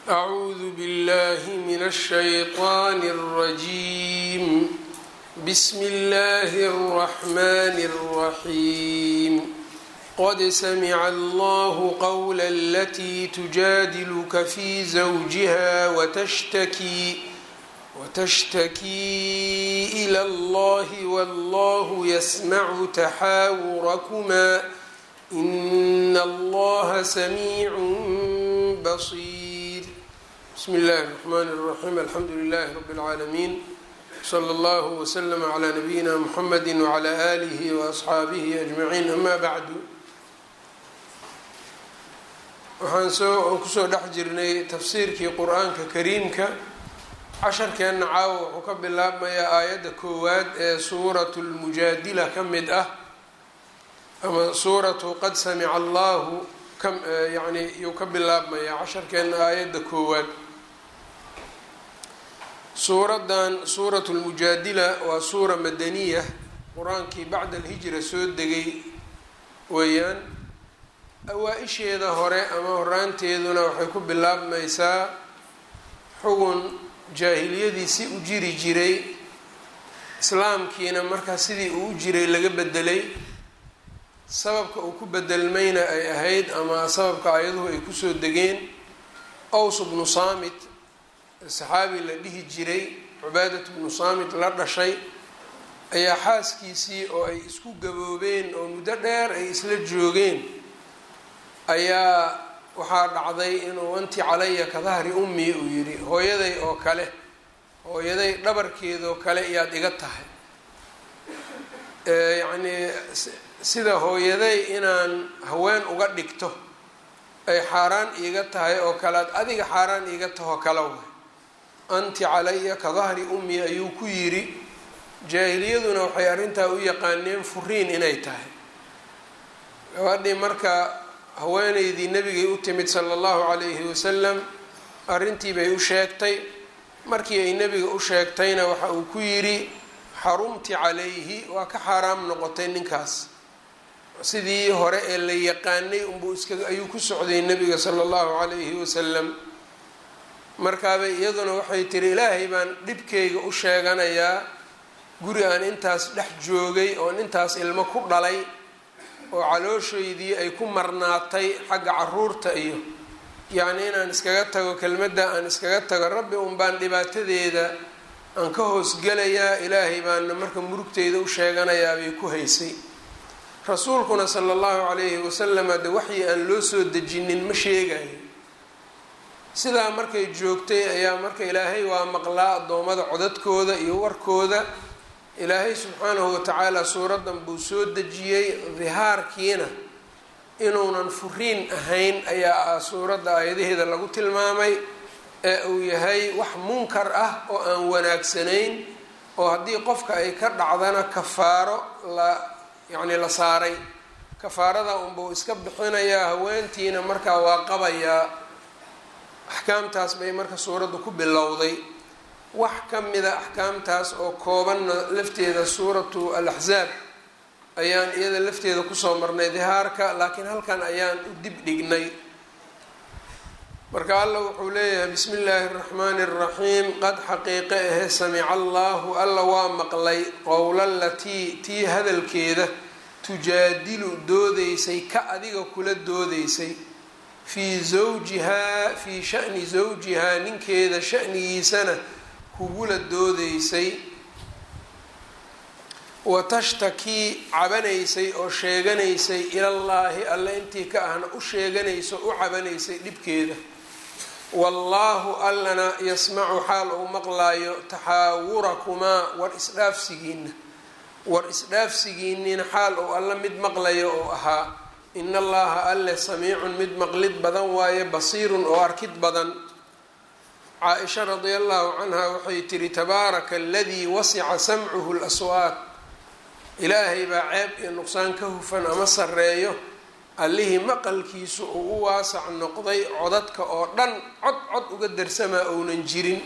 أعوذ بالله من الشيطان الرجيم بسم الله الرحمن الرحيم قد سمع الله قول التي تجادلك في زوجها وتشتكي وتشتكي إلى الله والله يسمع تحاوركما إن الله سميع بصير بسم الله الرحمن الرحيم الحمد لله رب العالمين صلى الله وسلم على نبينا محمد وعلى آله وأصxaabihi أجمعين أما بعد waxaan soo kusoo dhex jirnay tafsiirkii qur-aanka kariimka casharkeenna caawa wuxuu ka bilaabmayaa aayadda koowaad ee suuratu lmujaadila ka mid ah ama suuratu qad samica allahu yani yuu ka bilaabmayaa casharkeenna aayadda koowaad suuraddan suuratu lmujaadila waa suura madaniya qur-aankii bacda alhijra soo degay weeyaan awaa-isheeda hore ama horaanteeduna waxay ku bilaabmaysaa xugun jaahiliyadii si u jiri jiray islaamkiina markaa sidii uu u jiray laga bedelay sababka uu ku bedelmayna ay ahayd ama sababka ayaduhu ay kusoo degeen ows bnu saamit saxaabi la dhihi jiray cubaadat bnu saamit la dhashay ayaa xaaskiisii oo ay isku gaboobeen oo muddo dheer ay isla joogeen ayaa waxaa dhacday inuu anti calaya ka dahri ummi uu yidhi hooyaday oo kale hooyaday dhabarkeedoo kale iyaad iga tahay yacnii sida hooyaday inaan haween uga dhigto ay xaaraan iiga tahay oo kalead adiga xaaraan iiga tahoo kale way anti calaya ka dahri ummi ayuu ku yidhi jaahiliyaduna waxay arrintaa u yaqaaneen furiin inay tahay gabadhii marka haweeneydii nebigay u timid sala allahu calayhi wasalam arrintii bay u sheegtay markii ay nebiga u sheegtayna waxa uu ku yidhi xarumti calayhi waa ka xaaraam noqotay ninkaas sidii hore ee la yaqaanay unbuu iska ayuu ku socday nebiga sala allahu calayhi wasalam markaabay iyaduna waxay tiri ilaahay baan dhibkayga u sheeganayaa guri aan intaas dhex joogay oon intaas ilmo ku dhalay oo calooshaydii ay ku marnaatay xagga caruurta iyo yacni inaan iskaga tago kelmadda aan iskaga tago rabbi un baan dhibaatadeeda aan ka hoosgelayaa ilaahay baana marka murugteyda u sheeganayaa bay ku haysay rasuulkuna sala allahu calayhi wasalam hadde waxyi aan loo soo dejinin ma sheegayo sidaa markay joogtay ayaa marka ilaahay waa maqlaa addoommada codadkooda iyo warkooda ilaahay subxaanahu watacaala suuraddan buu soo dejiyey dihaarkiina inuunan furiin ahayn ayaa suuradda aayadaheeda lagu tilmaamay ee uu yahay wax munkar ah oo aan wanaagsanayn oo haddii qofka ay ka dhacdana kafaaro la yacni la saaray kafaarada unbuu iska bixinayaa haweentiina markaa waa qabayaa axkaamtaas bay marka suuraddu ku bilowday wax ka mida axkaamtaas oo koobanna lafteeda suuratu al-axzaab ayaan iyada lafteeda kusoo marnay dihaarka laakiin halkan ayaan u dib dhignay marka alla wuxuu leeyahay bismi illaahi araxmaani araxiim qad xaqiiqe ahe samica allaahu alla waa maqlay qowla latii tii hadalkeeda tujaadilu doodeysay ka adiga kula doodeysay fii zawjihaa fii shani zawjihaa ninkeeda shanigiisana kugula doodeysay wa tashtakii cabanaysay oo sheeganaysay ilallaahi alle intii ka ahna u sheeganayso u cabanaysay dhibkeeda wallaahu allana yasmacu xaal uu maqlaayo taxaawurakumaa war isdhaafsigiina war isdhaafsigiiniina xaal uu alle mid maqlayo oo ahaa in allaha alle samiicun mid maqlid badan waaye basiirun oo arkid badan caa-isha radia allahu canha waxay tiri tabaaraka aladii wasica samcuhu laswaat ilaahay baa ceeb iyo nuqsaan ka hufan ama sareeyo allihii maqalkiisu uu u waasac noqday codadka oo dhan cod cod uga darsamaa ounan jirin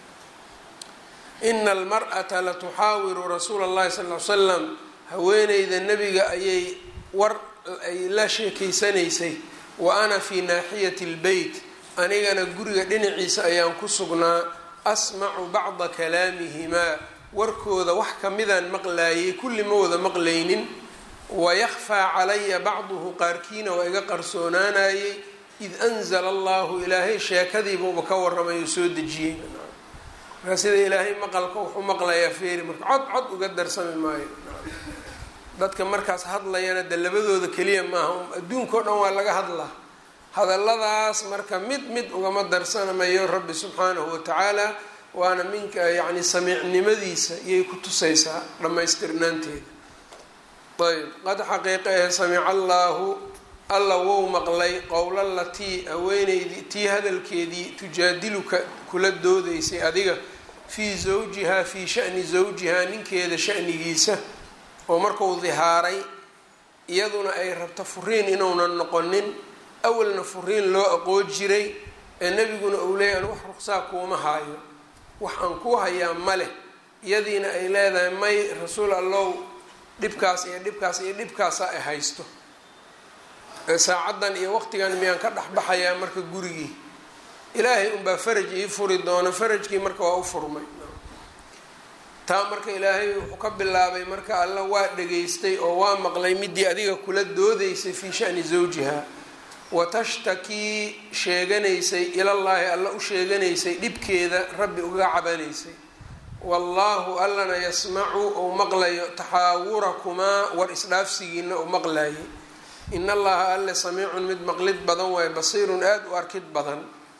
ina almar'ata la tuxaawiru rasuula allahi sal l salam haweeneyda nebiga ayay war ay la sheekeysanaysay wa ana fii naaxiyati lbeyt anigana guriga dhinaciisa ayaan ku sugnaa asmacu bacda kalaamihimaa warkooda wax kamidaan maqlaayay kulli ma wada maqlaynin wayakfaa calaya bacduhu qaarkiina waa iga qarsoonaanayay id anzala allahu ilaahay sheekadiibuuba ka warramay oo soo dejiyey markaa sida ilaahay maqalka wuxuu maqlayaa feeri marka cod cod uga darsami maayo dadka markaas hadlayana de labadooda keliya maaha adduunka o dhan waa laga hadlaa hadalladaas marka mid mid ugama darsanamayo rabbi subxaanahu watacaala waana minka yacni samiicnimadiisa iyay ku tusaysaa dhammaystirnaanteeda ayb qad xaqiiqa ahe samica allaahu alla wou maqlay qowla latii haweeneydii tii hadalkeedii tujaadiluka kula doodaysay adiga fii zawjihaa fii shani zawjihaa ninkeeda shanigiisa oo markuu dihaaray iyaduna ay rabto furiin inuunan noqonin awalna furiin loo aqoon jiray ee nebiguna uu leeyahy an wax ruqsaa kuuma haayo wax aan kuu hayaa ma leh iyadiina ay leedahay may rasuul allow dhibkaas iyo dhibkaas iyo dhibkaasa ay haysto saacaddan iyo waqtigan miyaan ka dhexbaxayaa marka gurigii ilaahay unbaa faraj ii furi doono farajkii marka waa u furmay taa marka ilaahay wuxuu ka bilaabay marka alla waa dhageystay oo waa maqlay midii adiga kula doodaysay fii shani zawjiha watashtakii sheeganaysay ilallaahi alla u sheeganaysay dhibkeeda rabbi uga cabanaysay wallaahu allana yasmacu ou maqlayo taxaawurakumaa war isdhaafsigiina uu maqlayay in allaha alle samiicun mid maqlid badan waaye basiirun aada u arkid badan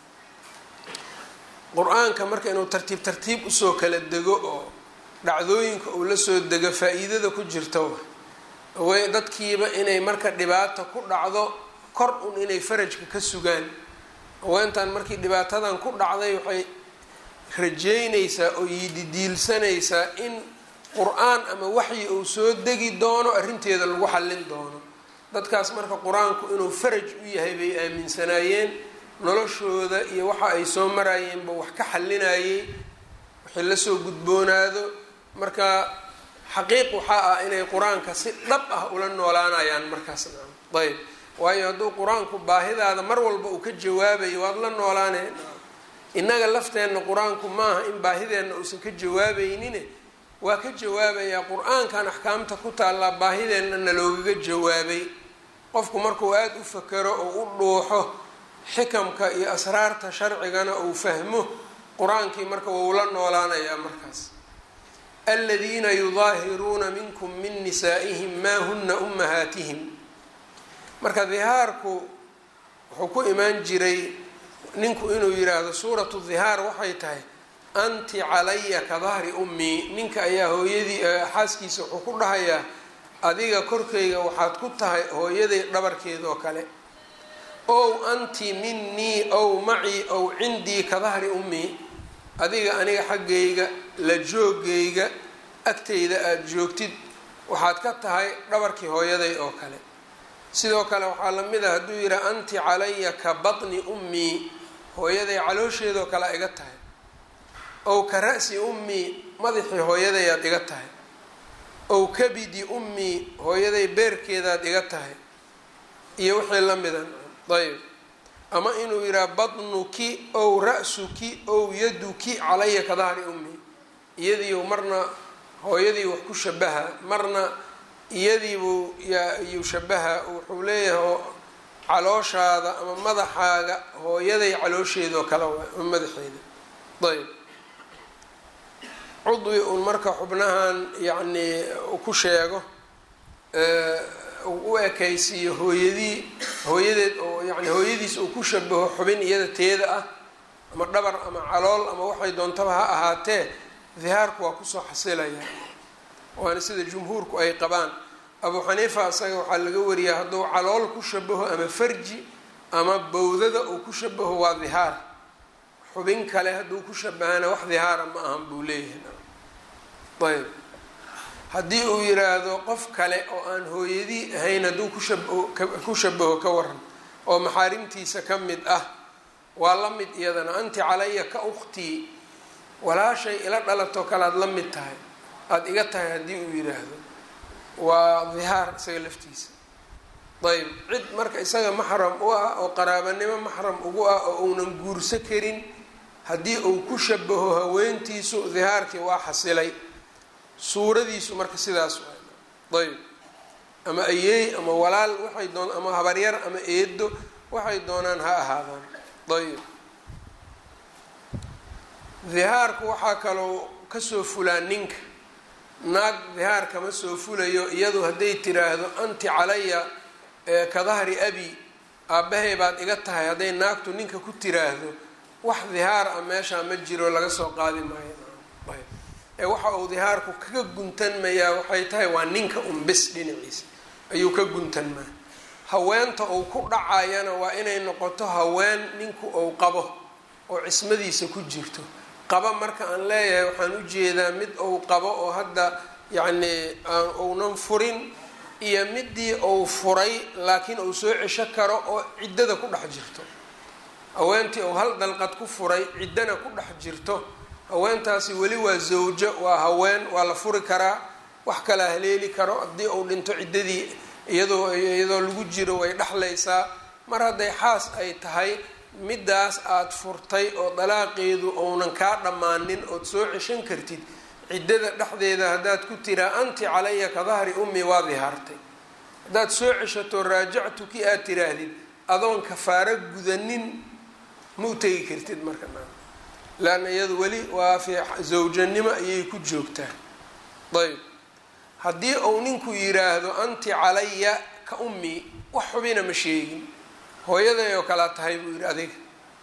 qur-aanka marka inuu tartiib tartiib usoo kala dego oo dhacdooyinka uu la soo dego faa-iidada ku jirta way dadkiiba inay marka dhibaata ku dhacdo kor un inay farajka ka sugaan haweentan markii dhibaatadan ku dhacday waxay rajeynaysaa oo yididiilsanaysaa in qur-aan ama waxyi uu soo degi doono arrinteeda lagu xallin doono dadkaas marka qur-aanku inuu faraj u yahay bay aaminsanaayeen noloshooda iyo waxa ay soo marayeenba wax ka xalinayay wixii lasoo gudboonaado marka xaqiiq waxaa ah inay qur-aanka si dhab ah ula noolaanayaan markaas ayb waayo hadduu qur-aanku baahidaada mar walba uu ka jawaabayo waad la noolaaneen innaga lafteenna qur-aanku maaha in baahideenna uusan ka jawaabeynine waa ka jawaabayaa qur-aankan axkaamta ku taallaa baahideenna na loogaga jawaabay qofku markuu aada u fakero oo u dhuuxo xikamka iyo asraarta sharcigana uu fahmo qur-aankii marka wuu la noolaanayaa markaas aladiina yudaahiruuna minkum min nisaa'ihim maa huna ummahaatihim marka dihaarku wuxuu ku imaan jiray ninku inuu yidhaahdo suuratu dihaar waxay tahay anti calaya ka dahri ummii ninka ayaa hooyadii xaaskiisa wuxuu ku dhahayaa adiga korkayga waxaad ku tahay hooyaday dhabarkeedoo kale ow anti minii ow macii ow cindii ka dahri ummii adiga aniga xaggayga la joogayga agtayda aada joogtid waxaad ka tahay dhabarkii hooyaday oo kale sidoo kale waxaa la mid a hadduu yidhaha anti calaya ka batni ummii hooyaday caloosheedoo kale iga tahay ow ka ra-si ummii madaxii hooyadayaad iga tahay ow kabidi ummii hooyaday beerkeedaad iga tahay iyo wixii la mida ayb ama inuu yidhaha batnuki ow ra-suki ow yaduki calaya ka dahri ummii iyadiiu marna hooyadii wax ku shabaha marna iyadiibuu yuu shabaha wuxuu leeyahay calooshaada ama madaxaaga hooyaday caloosheedoo kale waay ama madaxeeda ayb cudwi uun marka xubnahan yacnii ku sheego u ekaysiiyo hooyadii hooyadeed oo yani hooyadiis uu ku shabaho xubin iyada teeda ah ama dhabar ama calool ama waxay doontaba ha ahaatee dihaarku waa kusoo xasilaya waana sida jumhuurku ay qabaan abuu xaniifa isaga waxaa laga wariyaa hadduu calool ku shabaho ama farji ama bowdada uu ku shabaho waa dihaar xubin kale hadduu ku shabahana wax dihaara ma ahan buu leeyahay ayb haddii uu yiraahdo qof kale oo aan hooyadii ahayn hadduu ku shabaho ka waran oo maxaarimtiisa ka mid ah waa la mid iyadana anti calaya ka ukhtii walaashay ila dhalatoo kale aada la mid tahay aada iga tahay haddii uu yiraahdo waa dihaar isaga laftiisa ayb cid marka isaga maxram u ah oo qaraabanimo maxram ugu ah oo uunan guurso karin haddii uu ku shabaho haweentiisu dihaarkii waa xasilay suuradiisu marka sidaas waay ayb ama ayeey ama walaal waxay doon ama habaryar ama eedo waxay doonaan ha ahaadaan ayb dihaarku waxaa kaloo kasoo fulaa ninka naag dihaar kama soo fulayo iyadu hadday tiraahdo anti calaya ka dahri abi aabbahay baad iga tahay hadday naagtu ninka ku tiraahdo wax dihaar ah meeshaa ma jiro laga soo qaadi maayo ee waxa uu dihaarku kaga guntanmayaa waxay tahay waa ninka unbis dhinaciisa ayuu ka guntanmaa haweenta uu ku dhacayana waa inay noqoto haween ninku uu qabo oo cismadiisa ku jirto qaba marka aan leeyahay waxaan ujeedaa mid uu qabo oo hadda yacni uunan furin iyo midii uu furay laakiin uu soo cesho karo oo ciddada ku dhex jirto haweentii uu hal dalqad ku furay ciddana ku dhex jirto haweentaasi weli waa zawjo waa haween waa la furi karaa wax kala haleeli karo haddii uu dhinto ciddadii iyadoo iyadoo lagu jiro way dhexlaysaa mar hadday xaas ay tahay middaas aada furtay oo dalaaqeedu uunan kaa dhammaanin ood soo ceshan kartid ciddada dhexdeeda haddaad ku tiraa anti calaya ka dahri ummi waa dihaartay haddaad soo ceshato raajactuki aad tiraahdid adoon kafaaro gudanin ma u tegi kartid marka leanna iyadu weli waa fi zawjanimo ayay ku joogtaa ayb haddii uu ninku yiraahdo anti calaya ka ummi wax xubina ma sheegin hooyaday oo kalaa tahay buu yidhi adiga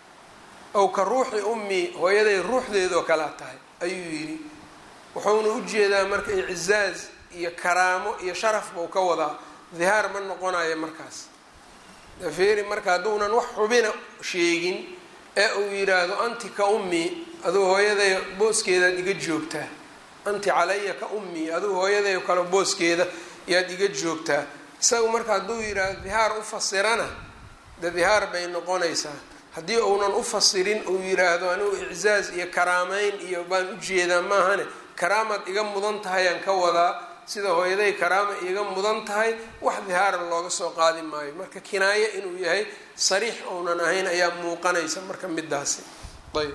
ow ka ruuxi ummi hooyaday ruuxdeedoo kalaa tahay ayuu yidhi wuxuuna ujeedaa marka icizaaz iyo karaamo iyo sharaf buu ka wadaa dihaar ma noqonayo markaas dafeeri marka hadduunan wax xubina sheegin ee uu yidhaahdo anti ka ummi aduu hooyaday booskeedaad iga joogtaa anti calaya ka ummi aduu hooyaday kale booskeeda yaad iga joogtaa isagu marka hadduu yidhaahdo dihaar u fasirana de dihaar bay noqonaysaa haddii uunan u fasirin uu yiraahdo anigu iczaaz iyo karaameyn iyo baan ujeedaa maahane karaamaad iga mudan tahay aan ka wadaa sida hooyaday karaama iga mudan tahay wax dihaara looga soo qaadi maayo marka kinaayo inuu yahay sariix ounan ahayn ayaa muuqanaysa marka midaasi ayb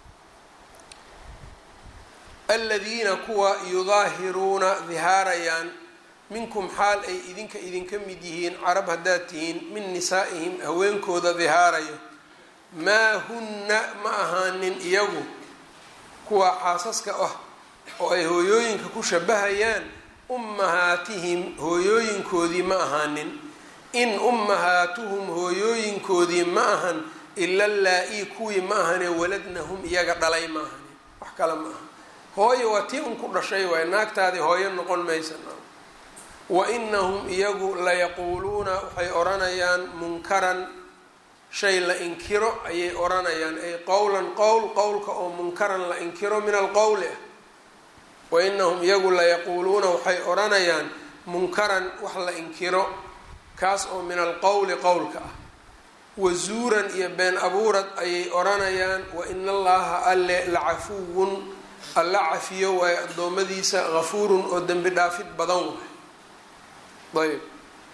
aladiina kuwa yudaahiruuna dihaarayaan minkum xaal ay idinka idinka mid yihiin carab haddaad tihiin min nisaa'ihim haweenkooda dihaarayo maa hunna ma ahaanin iyagu kuwa xaasaska ah oo ay hooyooyinka ku shabahayaan ummahaatihim hooyooyinkoodii ma ahaanin in ummahaatuhum hooyooyinkoodii ma ahan ila laa-ii kuwii ma ahane waladnahum iyaga dhalay ma ahanin wax kale ma aha hooyo waa tii un ku dhashay waay naagtaadii hooyo noqon maysa wa inahum iyagu layaquuluuna waxay odhanayaan munkaran shay la inkiro ayay odhanayaan ay qowlan qowl qowlka oo munkaran la inkiro min alqowli ah wa inahum iyagu layaquuluuna waxay odhanayaan munkaran wax la inkiro kaas oo min alqowli qowlka ah wazuuran iyo been abuurad ayay odhanayaan wa ina allaha alle lacafuwun alla cafiyo waayo addoommadiisa hafuurun oo dembi dhaafid badan waay ayb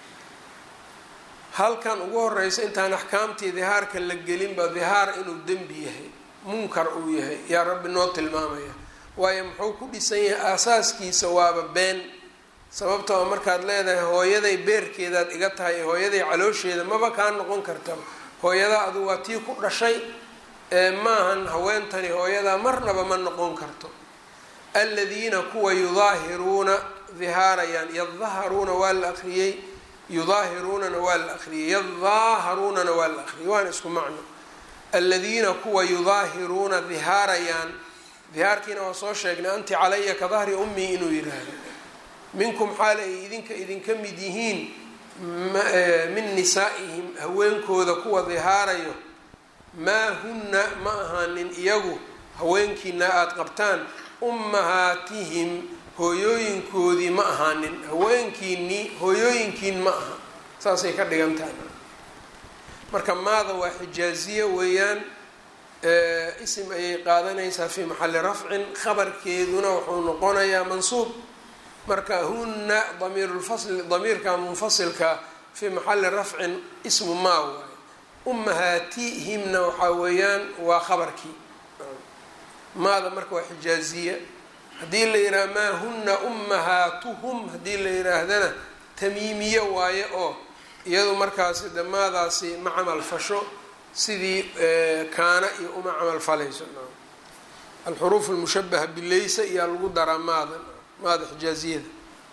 halkan ugu horeysa intaan axkaamtii dihaarka la gelinba dihaar inuu dembi yahay munkar uu yahay yaa rabbi noo tilmaamaya waayo muxuu ku dhisan yahay aasaaskiisa waaba been sababtoo markaad leedahay hooyaday beerkeedaad iga tahay hooyaday caloosheeda maba kaa noqon karta hooyada adu waa tii ku dhashay ee maahan haweentani hooyadaa marnaba ma noqon karto aladiina kuwa yudaahiruuna dihaarayaan yadaharuuna waa la akriyey yudaahiruunana waa la akriyey yadaaharuunana waa la akriyey waana isku macno aladiina kuwa yudaahiruuna dihaarayaan dihaarkiina waa soo sheegnay anti calaya ka dahri ummi inuu yiraahdo minkum xaal ay idinka idinka mid yihiin min nisaa'ihim haweenkooda kuwa dihaarayo maa hunna ma ahaanin iyagu haweenkiina aada qabtaan ummahaatihim hooyooyinkoodii ma ahaanin haweenkiinii hooyooyinkiin ma aha saasay ka dhigan tahay marka maada waa xijaaziye weeyaan isim ayay qaadanaysaa fii maxalli rafcin khabarkeeduna wuxuu noqonayaa mansuub marka hunna damiirulfasli damiirka munfasilka fii maxali rafcin ismu maa waaye ummahaatihimna waxaa weeyaan waa khabarkii maada marka waa xijaaziya haddii la yidhaha maa huna ummahaatuhum haddii la yidhaahdana tamiimiye waaye oo iyadu markaasi de maadaasi ma camal fasho sidii kaana iyo uma camal falayso alxuruuf almushabaha bileysa iyaa lagu daraa maada maada xijaaziyada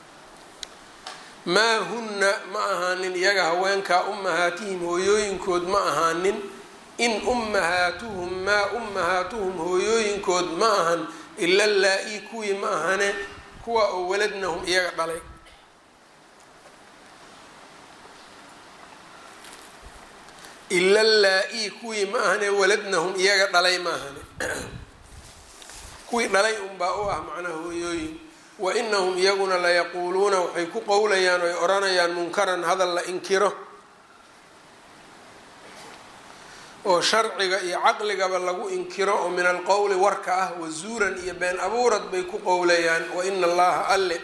maa hunna ma ahaanin iyaga haweenkaa ummahaatihim hooyooyinkood ma ahaanin in ummahaatuhum maa ummahaatuhum hooyooyinkood ma ahan ila laa-i kuwii ma ahane kuwa oo waladnahum iyaga dhalay ila laa-i kuwii ma ahane waladnahum iyaga dhalay ma ahane kuwii dhalay unbaa u ah macnaha hooyooyin wa inahum iyaguna layaquuluuna waxay ku qowlayaan oy odhanayaan munkaran hadal la inkiro oo sharciga iyo caqligaba lagu inkiro oo min alqowli warka ah wazuuran iyo been abuurad bay ku qowlayaan wa ina allaha alle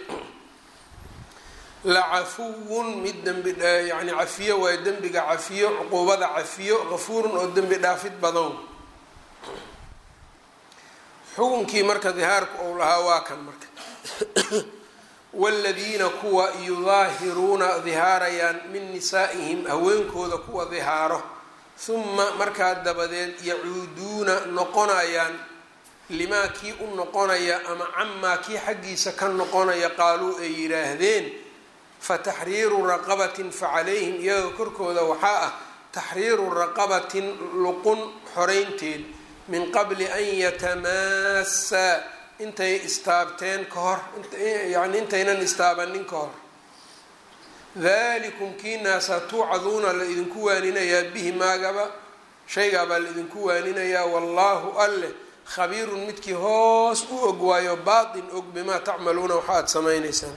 la cafuwun mid dembi yani cafiyo waayo dembiga cafiyo cuquubada cafiyo gafuurun oo dembi dhaafid badan xukunkii marka dihaarku ou lahaa waa kan marka waaladiina kuwa yudaahiruuna dihaarayaan min nisaa'ihim haweenkooda kuwa dihaaro huma markaa dabadeed yacuuduuna noqonayaan limaa kii u noqonaya ama camaa kii xaggiisa ka noqonaya qaaluu ay yidhaahdeen fataxriiru raqabatin facalayhim iyaga korkooda waxaa ah taxriiru raqabatin luqun xoreynteed min qabli an yatamaassaa intay istaabteen ka hor yani intaynan istaabanin ka hor dalikum kiinaasa tuucaduuna la idinku waaninayaa bihi maagaba shaygaabaa la idinku waaninayaa wallaahu alleh khabiirun midkii hoos u og waayo baatin og bimaa tacmaluuna waxa aada samaynaysaan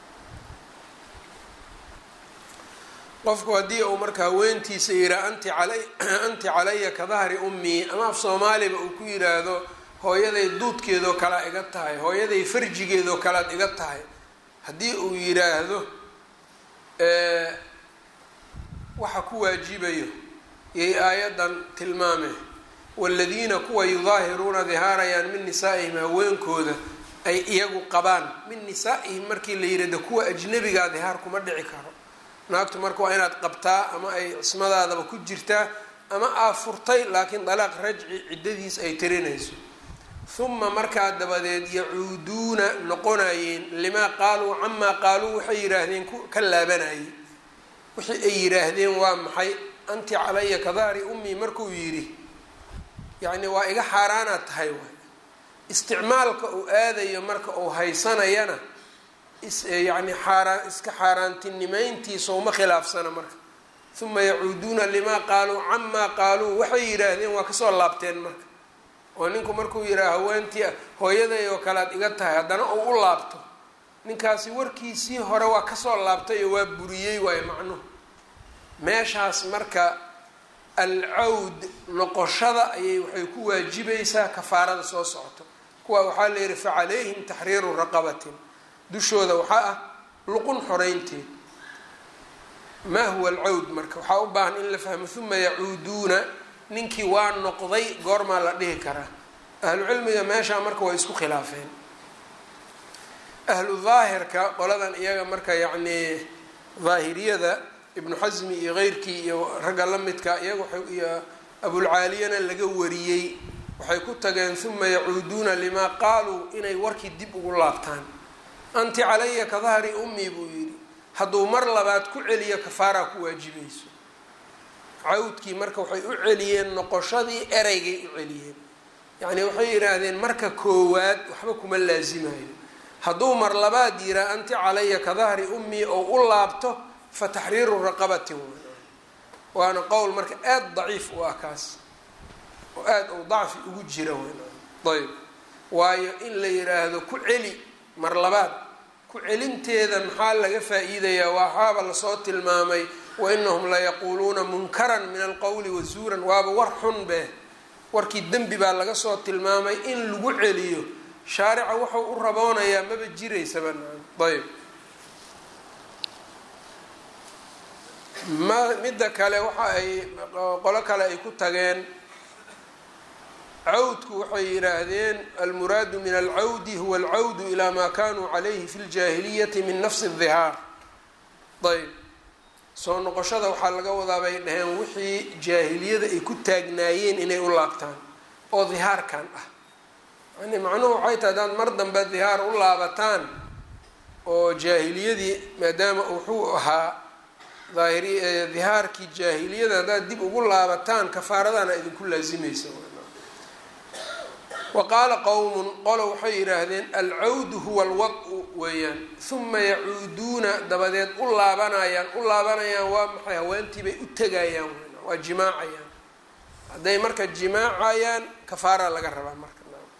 qofku haddii uu marka haweentiisa yihaa anti calay anti calaya ka dahri ummii ama af soomaaliba uu ku yidhaahdo hooyaday duudkeedoo kalea iga tahay hooyaday farjigeedoo kalead iga tahay haddii uu yidhaahdo waxa ku waajibayo yay aayaddan tilmaameen waaladiina kuwa yudaahiruuna dihaarayaan min nisaa'ihim haweenkooda ay iyagu qabaan min nisaa'ihim markii la yidhahdo kuwa ajnabigaa dihaar kuma dhici karo naagtu marka waa inaad qabtaa ama ay cismadaadaba ku jirtaa ama aa furtay laakiin dalaaq rajci ciddadiis ay tirinayso huma markaa dabadeed yacuuduuna noqonayeen limaa qaaluu camaa qaaluu waxay yidhaahdeen ka laabanayay wixii ay yidhaahdeen waa maxay anti calaya ka dahri ummii markuu yidhi yacni waa iga xaaraanaad tahay waay isticmaalka uu aadayo marka uu haysanayana yani xaaraan iska xaaraantinimeyntiisa uma khilaafsana marka uma yacuuduuna limaa qaaluu camaa qaaluu waxay yidhaahdeen waa kasoo laabteen marka oo ninku markuu yidhaha haweentii hooyaday oo kale ad iga tahay haddana uu u laabto ninkaasi warkiisii hore waa kasoo laabtay oo waa buriyey waayo macnuhu meeshaas marka alcawd noqoshada ayay waxay ku waajibaysaa kafaarada soo socoto kuwa waxaa la yihi facalayhim taxriiru raqabatin dushooda waxaa ah luqun xoreynteed maa huwa alcawd marka waxaa u baahan in la fahmo uma yacuuduuna ninkii waa noqday goormaa la dhihi karaa ahlu cilmiga meeshaa marka way isku khilaafeen ahlu daahirka qoladan iyaga marka yacnii daahiriyada ibnu xasmi iyo keyrkii iyo ragga la midka iyaga iyo abulcaaliyana laga wariyey waxay ku tageen uma yacuuduuna limaa qaaluu inay warkii dib ugu laabtaan anti calaya ka dahri ummii buu yidhi hadduu mar labaad ku celiyo kafaaraa ku waajibayso cawdkii marka waxay u celiyeen noqoshadii ereygay u celiyeen yacni waxay yidhaahdeen marka koowaad waxba kuma laasimayo hadduu mar labaad yiraa anti calaya ka dahri ummii oo u laabto fa taxriiru raqabatin waana qowl marka aada daciif u ah kaas oo aada uu dacfi ugu jira ayb waayo in la yiraahdo ku celi mar labaad ku celinteeda maxaa laga faa-iidayaa waxaaba lasoo tilmaamay wainahum layaquuluuna munkaran min alqowli wazuuran waaba war xun beh warkii dembi baa laga soo tilmaamay in lagu celiyo shaarica wuxuu u raboonayaa maba jiraysaba ayb ma midda kale waxa ay qolo kale ay ku tageen cawdku waxay yidhaahdeen almuraadu min alcawdi huwa alcawdu ilaa maa kanuu calayhi fi ljaahiliyati min nafsi dihaar ayb soo noqoshada waxaa laga wadaa bay dhaheen wixii jaahiliyada ay ku taagnaayeen inay u laabtaan oo dihaarkan ah yani macnuhu waxay tahay hadaad mar dambe dihaar u laabataan oo jaahiliyadii maadaama wuxuu ahaa daahiri dihaarkii jaahiliyada haddaad dib ugu laabataan kafaaradana idinku laasimaysa wa qaala qowmun qolo waxay yidhaahdeen alcawdu huwa alwad-u weeyaan huma yacuuduuna dabadeed u laabanayaan u laabanayaan waa maxay haweentii bay u tegayaan waa jimaacayaan hadday marka jimaacayaan kafaara laga rabaa marka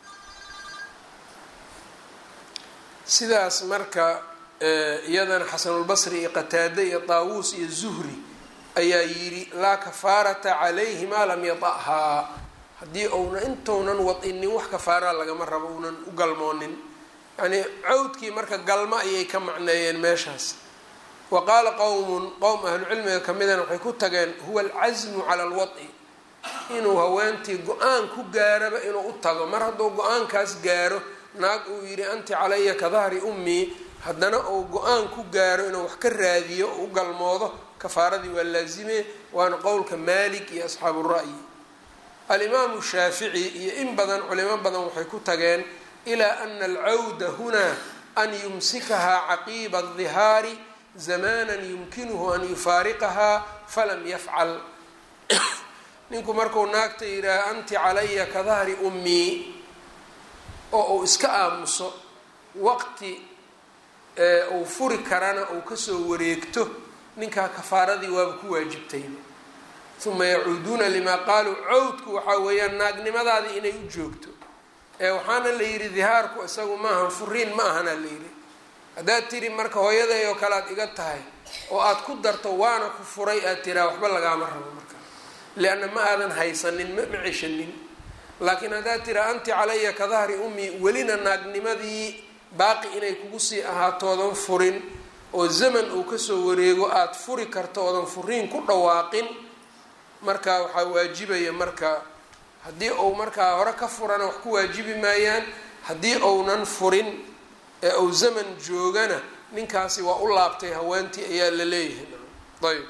sidaas marka iyadana xasanulbasri iyo qataade iyo taawuus iyo zuhri ayaa yidhi laa kafaarata calayhi maa lam yada'haa haddii uuna intounan wad-inin wax kafaaraa lagama rabo uunan u galmoonin yacnii cawdkii marka galmo ayay ka macneeyeen meeshaas wa qaala qowmun qowm ahlucilmiga ka midana waxay ku tageen huwa alcasmu cala alwad-i inuu haweentii go-aan ku gaaraba inuu u tago mar hadduu go-aankaas gaaro naag uu yidhi anti calaya ka dahri ummii haddana uu go-aan ku gaaro inuu wax ka raadiyo oo u galmoodo kafaaradii waa laazime waana qowlka maalik iyo asxaabu ra'yi alimaamu shaafici iyo in badan culimo badan waxay ku tageen ilaa ana alcawda hunaa an yumsikahaa caqiiba adihaari zamanan yumkinuhu an yufaariqahaa falam yafcal ninku marku naagta yidhaaha anti calaya ka dahri ummii oo uu iska aamuso waqti uu furi karana uu kasoo wareegto ninkaa kafaaradii waaba ku waajibtayba uma yacuuduuna limaa qaaluu cawdku waxaa weeyaan naagnimadaadii inay u joogto ee waxaana la yidhi dihaarku isagu maahan furiin ma ahana la yidhi haddaad tiri marka hooyaday oo kale aad iga tahay oo aad ku darto waana ku furay aad tiraa waxba lagaama rabo marka lianna ma aadan haysanin ma ma ceshanin laakiin haddaad tiraa anti calaya ka dahri ummi welina naagnimadii baaqi inay kugu sii ahaatoodan furin oo zaman uu kasoo wareego aada furi karto oodan furiin ku dhawaaqin marka waxaa waajibaya marka haddii uu markaa hore ka furana wax ku waajibi maayaan haddii ounan furin ee uu zaman joogana ninkaasi waa u laabtay haweentii ayaa la leeyahay ayb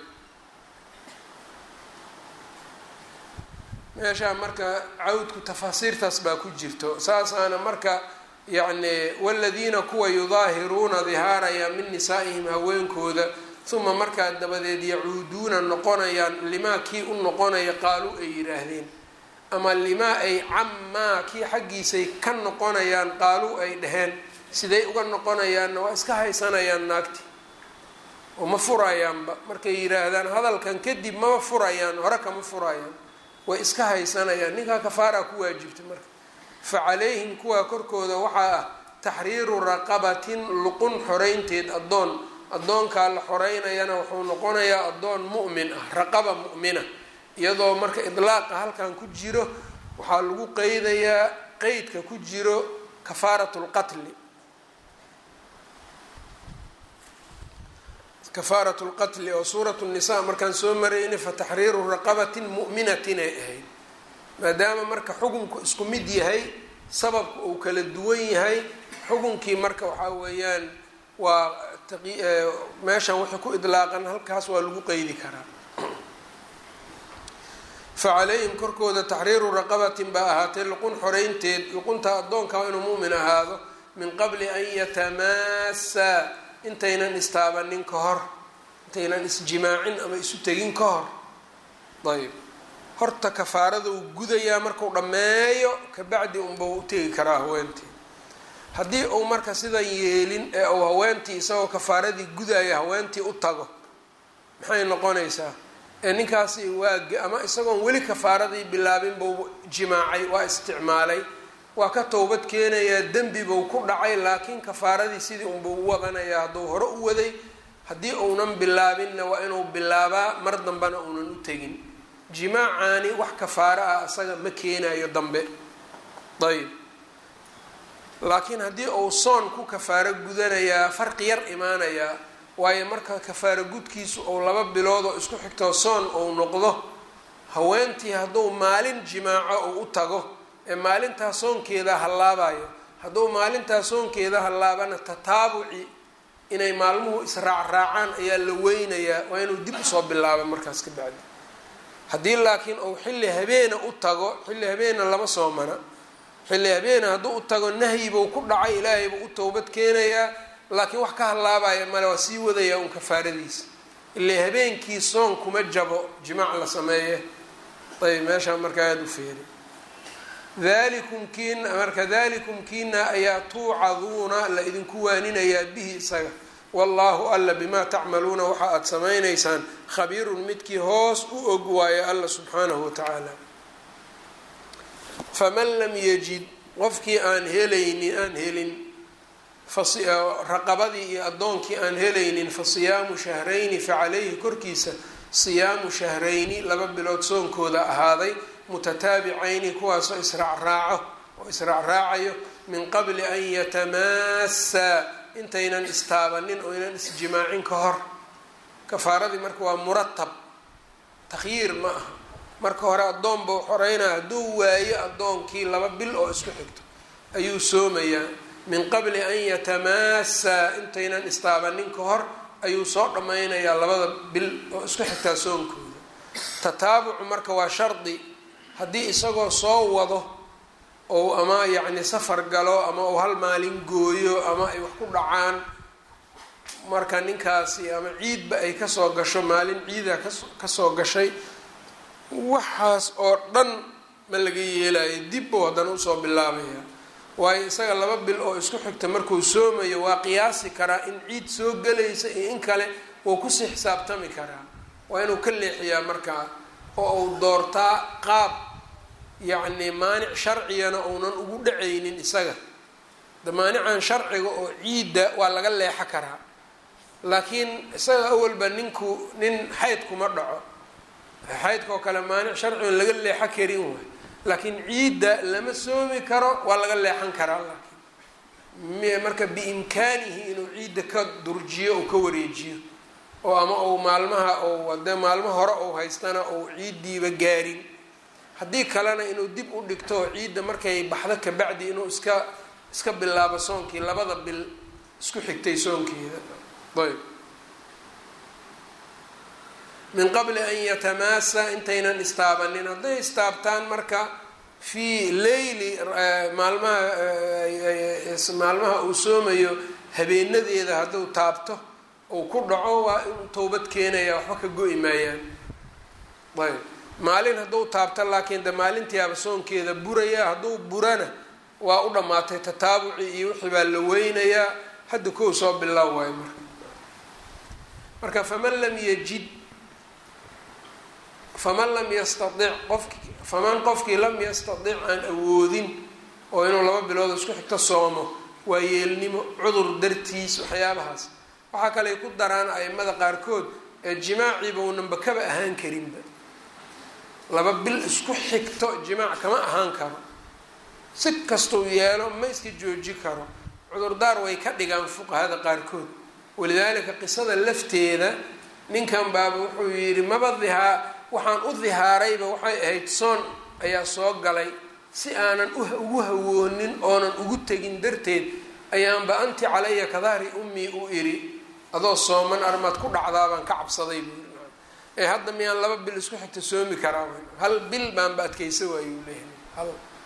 meeshaa marka cawdku tafaasiirtaas baa ku jirto saasaana marka yacni waladiina kuwa yudaahiruuna dihaaraya min nisaa'ihim haweenkooda uma markaa dabadeed yacuuduuna noqonayaan limaa kii u noqonaya qaaluu ay yidhaahdeen ama limaa ay cammaa kii xaggiisay ka noqonayaan qaaluu ay dhaheen siday uga noqonayaanna waa iska haysanayaan naagti oo ma furayaanba markay yidhaahdaan hadalkan kadib mama furayaan hore kama furayaan way iska haysanayaan ninkaa kafaaraa ku waajibta marka fa calayhim kuwaa korkooda waxaa ah taxriiru raqabatin luqun xoreynteed addoon addoonkaa la xoreynayana wuxuu noqonayaa addoon mu'min ah raqaba mu'mina iyadoo marka idlaaqa halkan ku jiro waxaa lagu qeydayaa qeydka ku jiro kafaarat lqatli kafaarat lqatli oo suurat nisa markaan soo marayna fa taxriiru raqabatin mu'minatin ay ahayd maadaama marka xukunku isku mid yahay sababka uu kala duwan yahay xukunkii marka waxaa weeyaan waa meeshan wixii ku idlaaqan halkaas waa lagu qeydi karaa fa calayhim korkooda taxriiru raqabatin baa ahaatay luqun xoreynteed luqunta addoonka waa inuu mu'min ahaado min qabli an yatamaasa intaynan istaabanin ka hor intaynan isjimaacin ama isu tegin ka hor ayb horta kafaarada uu gudayaa marku dhammeeyo kabacdi unba u tegi karaa haweentii haddii uu marka sidan yeelin ee uu haweentii isagoo kafaaradii gudaya haweentii u tago maxay noqonaysaa ee ninkaasi waa ama isagoon weli kafaaradii bilaabin buu jimaacay waa isticmaalay waa ka towbad keenayaa dembi buu ku dhacay laakiin kafaaradii sidii unbuu u wadanayaa hadduu hore u waday haddii uunan bilaabinna waa inuu bilaabaa mar dambena uunan u tegin jimaacaani wax kafaaro ah isaga ma keenayo dambe ayb laakiin haddii uu soon ku kafaaro gudanayaa farqi yar imaanayaa waayo marka kafaaro gudkiisu ou laba bilood oo isku xigtoo soon ou noqdo haweentii hadduu maalin jimaaco uu u tago ee maalintaa soonkeeda hallaabayo hadduu maalintaa soonkeeda hallaabana tataabuci inay maalmuhu israacraacaan ayaa la weynayaa waa inuu dib usoo bilaabo markaas ka bacdi haddii laakiin uu xilli habeena u tago xilli habeena lama soomana xilli habeena hadduu u tago nahyibuu ku dhacay ilaahay buu u towbad keenayaa laakiin wax ka hallaabaya male waa sii wadayaa un kafaaradiisa ilaa habeenkii soon kuma jabo jimaac la sameeye ayb meeshaa markaa aada u feeri dalikum kiina marka dalikum kiina ayaa tuucaduuna la idinku waaninayaa bihi isaga wallaahu alla bimaa tacmaluuna waxa aada samaynaysaan khabiirun midkii hoos u og waayo alla subxaanahu watacaala faman lam yajid qofkii aan helaynin aan helin raqabadii iyo addoonkii aan helaynin fa siyaamu shahrayni facalayhi korkiisa siyaamu shahrayni laba bilood soonkooda ahaaday mutataabicayni kuwaasoo israacraaco oo israacraacayo min qabli an yatamaassaa intaynan istaabanin oo ynan isjimaacin ka hor kafaaradii marka waa muratab takhyiir ma aha marka hore addoon buu xoreynaa hadduu waayo addoonkii laba bil oo isku xigto ayuu soomayaa min qabli an yatamaassaa intaynan istaabanin ka hor ayuu soo dhammaynayaa labada bil oo isku xigtaa soonkooda tataabucu marka waa shardi haddii isagoo soo wado ou ama yacni safar galo ama uu hal maalin gooyo ama ay wax ku dhacaan marka ninkaasi ama ciidba ay kasoo gasho maalin ciida kasoo gashay waxaas oo dhan ma laga yeelayo dib buu haddana usoo bilaabaya waayo isaga laba bil oo isku xigta markuu soomayo waa qiyaasi karaa in ciid soo gelaysa iyo in kale wuu kusii xisaabtami karaa waa inuu ka leexiyaa markaa oo uu doortaa qaab yacni maanic sharcigana uunan ugu dhacaynin isaga de maanican sharciga oo ciidda waa laga leexo karaa laakiin isaga awalba ninku nin xayd kuma dhaco xaydka oo kale maanic sharcigan laga leexo karin waay laakiin ciidda lama soomi karo waa laga leexan karaa laakiin marka biimkaanihi inuu ciidda ka durjiyo ou ka wareejiyo oo ama uu maalmaha ou dee maalmo hore ou haystana ou ciiddiiba gaarin haddii kalena inuu dib u dhigto ciidda markay baxdo kabacdi inuu iska iska bilaabo soonkii labada bil isku xigtay soonkeeda ayb min qabli an yatamaasa intaynan istaabanin hadday istaabtaan marka fii leyli maalmaha maalmaha uu soomayo habeenadeeda hadduu taabto uu ku dhaco waa inuu towbad keenaya waxba ka go-i maayaan ayb maalin hadduu taabto laakiin de maalintiiaba soonkeeda buraya hadduu burana waa u dhammaatay tataabuci iyo wixii baa la weynayaa hadda kow soo bilaaw waayo marka marka faman lam yajid faman lam yastaic qofki faman qofkii lam yastadic aan awoodin oo inuu laba bilood isku xigto soomo waa yeelnimo cudur dartiis waxyaabahaas waxaa kaley ku daraan aimada qaarkood ee jimaaciiba unanba kaba ahaan karinba laba bil isku xigto jimaac kama ahaan karo si kastuu yeelo ma iska jooji karo cudurdaar way ka dhigaan fuqahada qaarkood walidaalika qisada lafteeda ninkan baaba wuxuu yidhi maba dihaa waxaan u dihaarayba waxay ahayd soon ayaa soo galay si aanan ugu hawoonin oonan ugu tegin darteed ayaanba anti calaya kadahri ummii u iri adoo sooman armaad ku dhacdaabaan ka cabsaday buu yiri ee hadda miyaan laba bil isku xigta soomi karaa hal bil baanba adkaysa waayuu leeyahay hal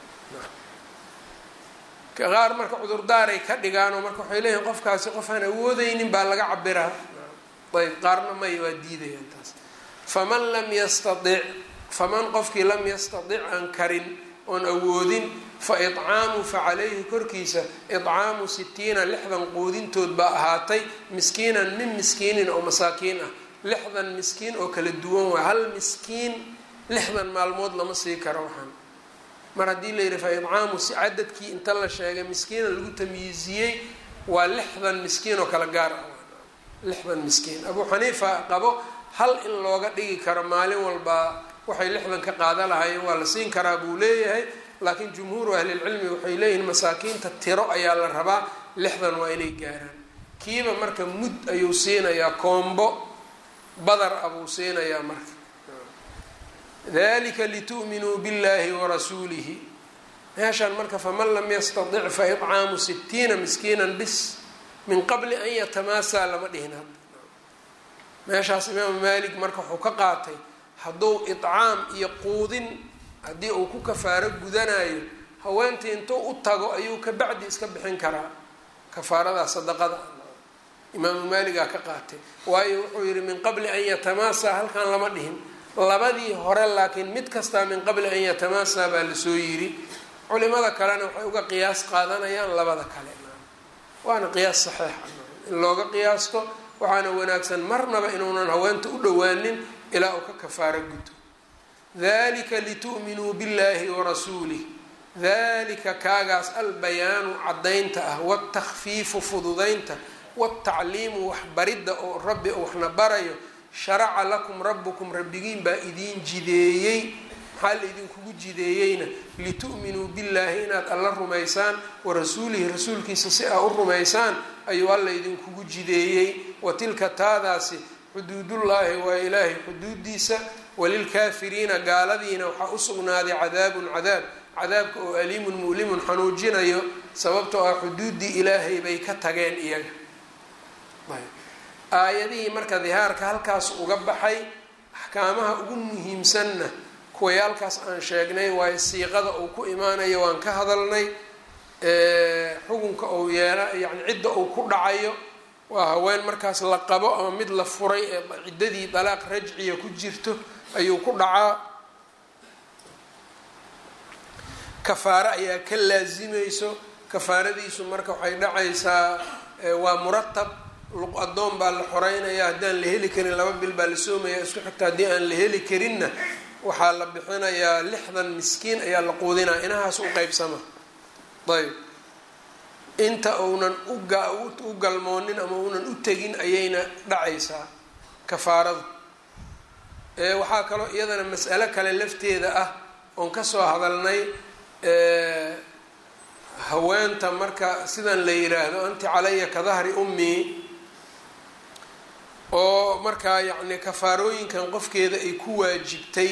qaar marka cudurdaaray ka dhigaanoo marka waxay leeyihin qofkaasi qof aan awoodeynin baa laga cabiraa ayb qaarna may waa diidayaan taas faman lam yastaic faman qofkii lam yastadic aan karin oon awoodin fa icaamu fa calayhi korkiisa icaamu sitiina lixdan quudintood baa ahaatay miskiinan min miskiinin oo masaakiin ah lixdan miskiin oo kala duwan waay hal miskiin lixdan maalmood lama sii karo waxaan mar haddii la yidhi fa icaamu si cadadkii inta la sheegay miskiina lagu tamyiiziyey waa lixdan miskiin oo kala gaar ah lixdan miskiin abuu xaniifa qabo hal in looga dhigi karo maalin walba waxay lixdan ka qaada lahaayeen waa la siin karaa buu leeyahay laakiin jumhuuru ahlilcilmi waxay leeyihiin masaakiinta tiro ayaa la rabaa lixdan waa inay gaaraan kiiba marka mud ayuu siinayaa koombo badar ah buu siinayaa marka dalika litu'minuu biاllahi warasuulihi meeshaan marka faman lam yastadic fa icaamu sitiina miskiinan bis min qabli an yatamaasaa lama dhihin hadda meeshaas imaamu maalik marka wuxuu ka qaatay hadduu icaam iyo quudin haddii uu ku kafaaro gudanayo haweentii intuu u tago ayuu ka bacdi iska bixin karaa kafaaradaa sadaqada imaamu maaligaa ka qaatay waayo wuxuu yihi min qabli an yatamaasaa halkan lama dhihin labadii hore laakiin mid kastaa min qabli an yatamaasaa baa lasoo yiri culimada kalena waxay uga qiyaas qaadanayaan labada kale waana qiyaas saxiixa in looga qiyaasto waxaana wanaagsan marnaba inuunan haweenta u dhowaanin ilaa uu ka kafaaro guto dalika litu'minuu biاllahi warasuulih dalika kaagaas albayaanu caddaynta ah wاtakfiifu fududaynta wاtacliimu waxbaridda oo rabbi waxna barayo sharaca lakum rabbukum rabbigiin baa idiin jideeyey maxaa la idinkugu jideeyeyna litu'minuu billaahi inaad alla rumaysaan warasuulihi rasuulkiisa si aa u rumaysaan ayuu alla idinkugu jideeyey wa tilka taadaasi xuduudullaahi waa ilaahay xuduudiisa walilkaafiriina gaaladiina waxaa u sugnaaday cadaabun cadaab cadaabka oo aliimun mu'limun xanuujinayo sababtoo ah xuduuddii ilaahay bay ka tageen iyaga aayadihii marka dihaarka halkaas uga baxay axkaamaha ugu muhiimsanna kuwayaalkaas aan sheegnay waayo siiqada uu ku imaanayo waan ka hadalnay xukunka uu yeela yani cidda uu ku dhacayo waa haween markaas la qabo ama mid la furay ee ciddadii dalaaq rajciya ku jirto ayuu ku dhacaa kafaaro ayaa ka laasimayso kafaaradiisu marka waxay dhacaysaa waa muratab luq addoon baa la xoreynaya haddaan la heli karin laba bil baa la soomaya isku xigta haddii aan la heli karinna waxaa la bixinayaa lixdan miskiin ayaa la quudinaa inahaas u qeybsama ayb inta uunan u galmoonin ama uunan u tegin ayayna dhacaysaa kafaaradu waxaa kaloo iyadana mas'alo kale lafteeda ah oon kasoo hadalnay haweenta marka sidan la yiraahdo anti calaya ka dahri ummii oo markaa yacni kafaarooyinkan qofkeeda ay ku waajibtay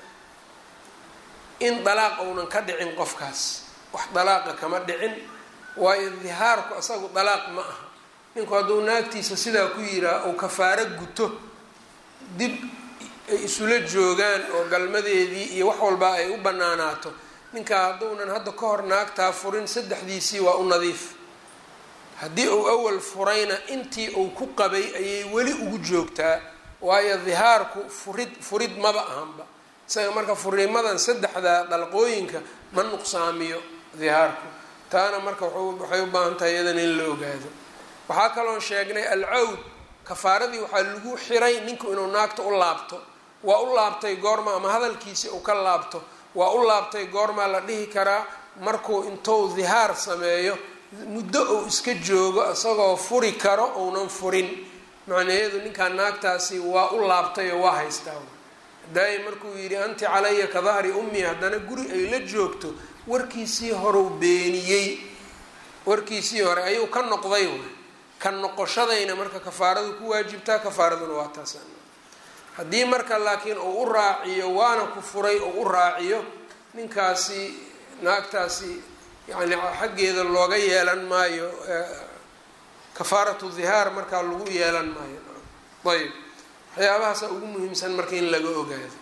in dalaaq uunan ka dhicin qofkaas wax dalaaqa kama dhicin waayo dihaarku asagu dalaaq ma aha ninku hadduu naagtiisa sidaa ku yiraa uu kafaaro guto dib ay isula joogaan oo galmadeedii iyo wax walbaa ay u banaanaato ninkaa hadduunan hadda ka hor naagtaa furin saddexdiisii waa u nadiif haddii uu awal furayna intii uu ku qabay ayay weli ugu joogtaa waayo dihaarku furid furid maba ahanba isaga marka furimadan saddexda dalqooyinka ma nuqsaamiyo dihaarku taana marka waxay u baahan tahay iyadan in la ogaado waxaa kaloon sheegnay alcawd kafaaradii waxaa lagu xiray ninku inuu naagta u laabto waa u laabtay goorma ama hadalkiisi uu ka laabto waa u laabtay goormaa la dhihi karaa markuu intuu dihaar sameeyo muddo uu iska joogo isagoo furi karo uunan furin macnaheedu ninkaa naagtaasi waa u laabtay oo waa haystaa daaya markuu yidhi anti calaya ka dahri ummi haddana guri ay la joogto warkiisii horeu beeniyey warkiisii hore ayuu ka noqday way ka noqoshadayna marka kafaaradu ku waajibtaa kafaaraduna waa taas haddii marka laakiin uu u raaciyo waana ku furay uu u raaciyo ninkaasi naagtaasi yani xaggeeda looga yeelan maayo kafaaratu dihaar markaa lagu yeelan maayo ayb waxyaabahaasa ugu muhiimsan marka in laga ogaado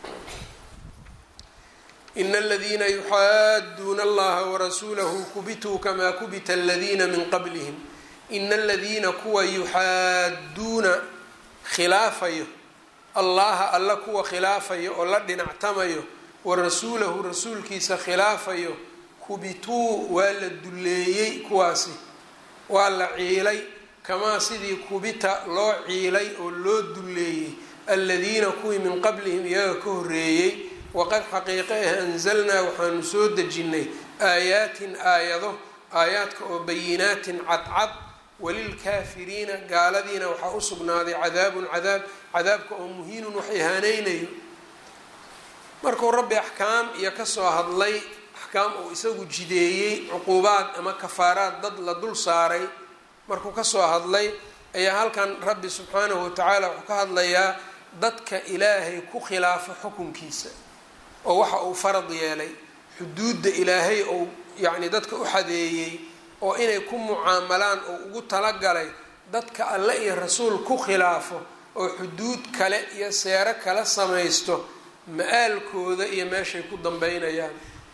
ina aladiina yuxaaduuna allaha warasuulahu kubituu kamaa kubita aladiina min qablihim ina aladiina kuwa yuxaaduuna khilaafayo allaha alla kuwa khilaafayo oo la dhinactamayo warasuulahu rasuulkiisa khilaafayo kubituu waa la dulleeyey kuwaasi waa la ciilay kamaa sidii kubita loo ciilay oo loo dulleeyey aladiina kuwii min qablihim iyaga ka horreeyey waqad xaqiiqe ah anzalnaa waxaanu soo dejinnay aayaatin aayado aayaadka oo bayinaatin cadcad walilkaafiriina gaaladiina waxaa u sugnaaday cadaabun cadaab cadaabka oo muhiinun wax ihaaneynayo markuu rabbi axkaam iyo kasoo hadlay axkaam uu isagu jideeyey cuquubaad ama kafaaraad dad la dul saaray markuu kasoo hadlay ayaa halkan rabbi subxaanahu watacaala wuxuu ka hadlayaa dadka ilaahay ku khilaafo xukunkiisa oo waxa uu farad yeelay xuduudda ilaahay ou yacni dadka u xadeeyey oo inay ku mucaamalaan oo ugu talagalay dadka alle iyo rasuul ku khilaafo oo xuduud kale iyo seero kala samaysto ma-aalkooda iyo meeshay ku dambeynayaan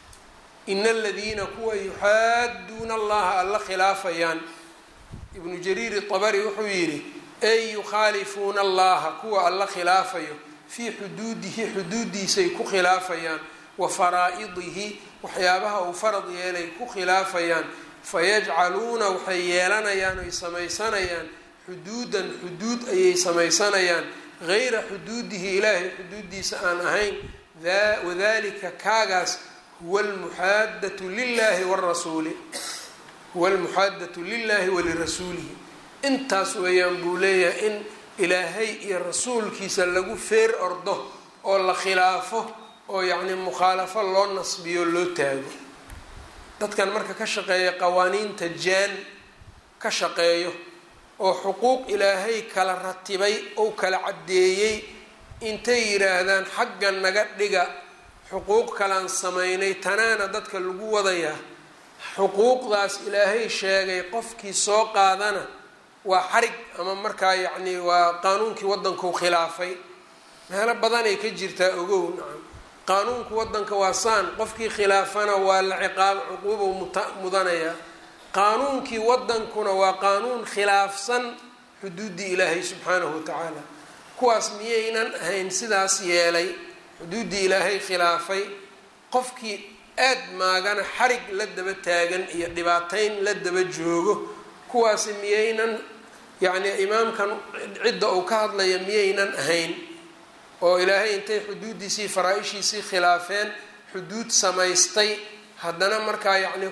ina aladiina kuwa yuxaaduuna allaha alla khilaafayaan ibnu jariir itabari wuxuu yidhi ey yukhaalifuuna allaha kuwa alla khilaafayo fii xuduudihi xuduudiisay ku khilaafayaan wa faraa-idihi waxyaabaha uu farad yeelay ku khilaafayaan fayajcaluuna waxay yeelanayaan oy samaysanayaan xuduudan xuduud ayay samaysanayaan gayra xuduudihi ilaahay xuduudiisa aan ahayn wadalika kaagaas huwa almuxaadatu lilahi warasuuli huwa almuxaadatu lilahi walirasuulihi intaas weeyaan buu leeyahay in ilaahay iyo rasuulkiisa lagu feer ordo oo la khilaafo oo yacni mukhaalafo loo nasbiyo loo taago dadkan marka ka shaqeeya qawaaniinta jaan ka shaqeeyo oo xuquuq ilaahay kala ratibay ou kala caddeeyey intay yidhaahdaan xagga naga dhiga xuquuq kalaan samaynay tanaana dadka lagu wadayaa xuquuqdaas ilaahay sheegay qofkii soo qaadana waa xarig ama markaa yacni waa qaanuunkii waddankau khilaafay meelo badanay ka jirtaa ogow nacam qaanuunku waddanka waa saan qofkii khilaafana waa la ciqaab cuquubow muta mudanayaa qaanuunkii waddankuna waa qaanuun khilaafsan xuduuddii ilaahay subxaanahu watacaala kuwaas miyaynan ahayn sidaas yeelay xuduuddii ilaahay khilaafay qofkii aad maagana xarig la daba taagan iyo dhibaateyn la daba joogo kuwaasi miyaynan yacni imaamkan cidda uu ka hadlaya miyaynan ahayn oo ilaahay intay xuduuddiisii faraa-ishiisii khilaafeen xuduud samaystay haddana markaa yacni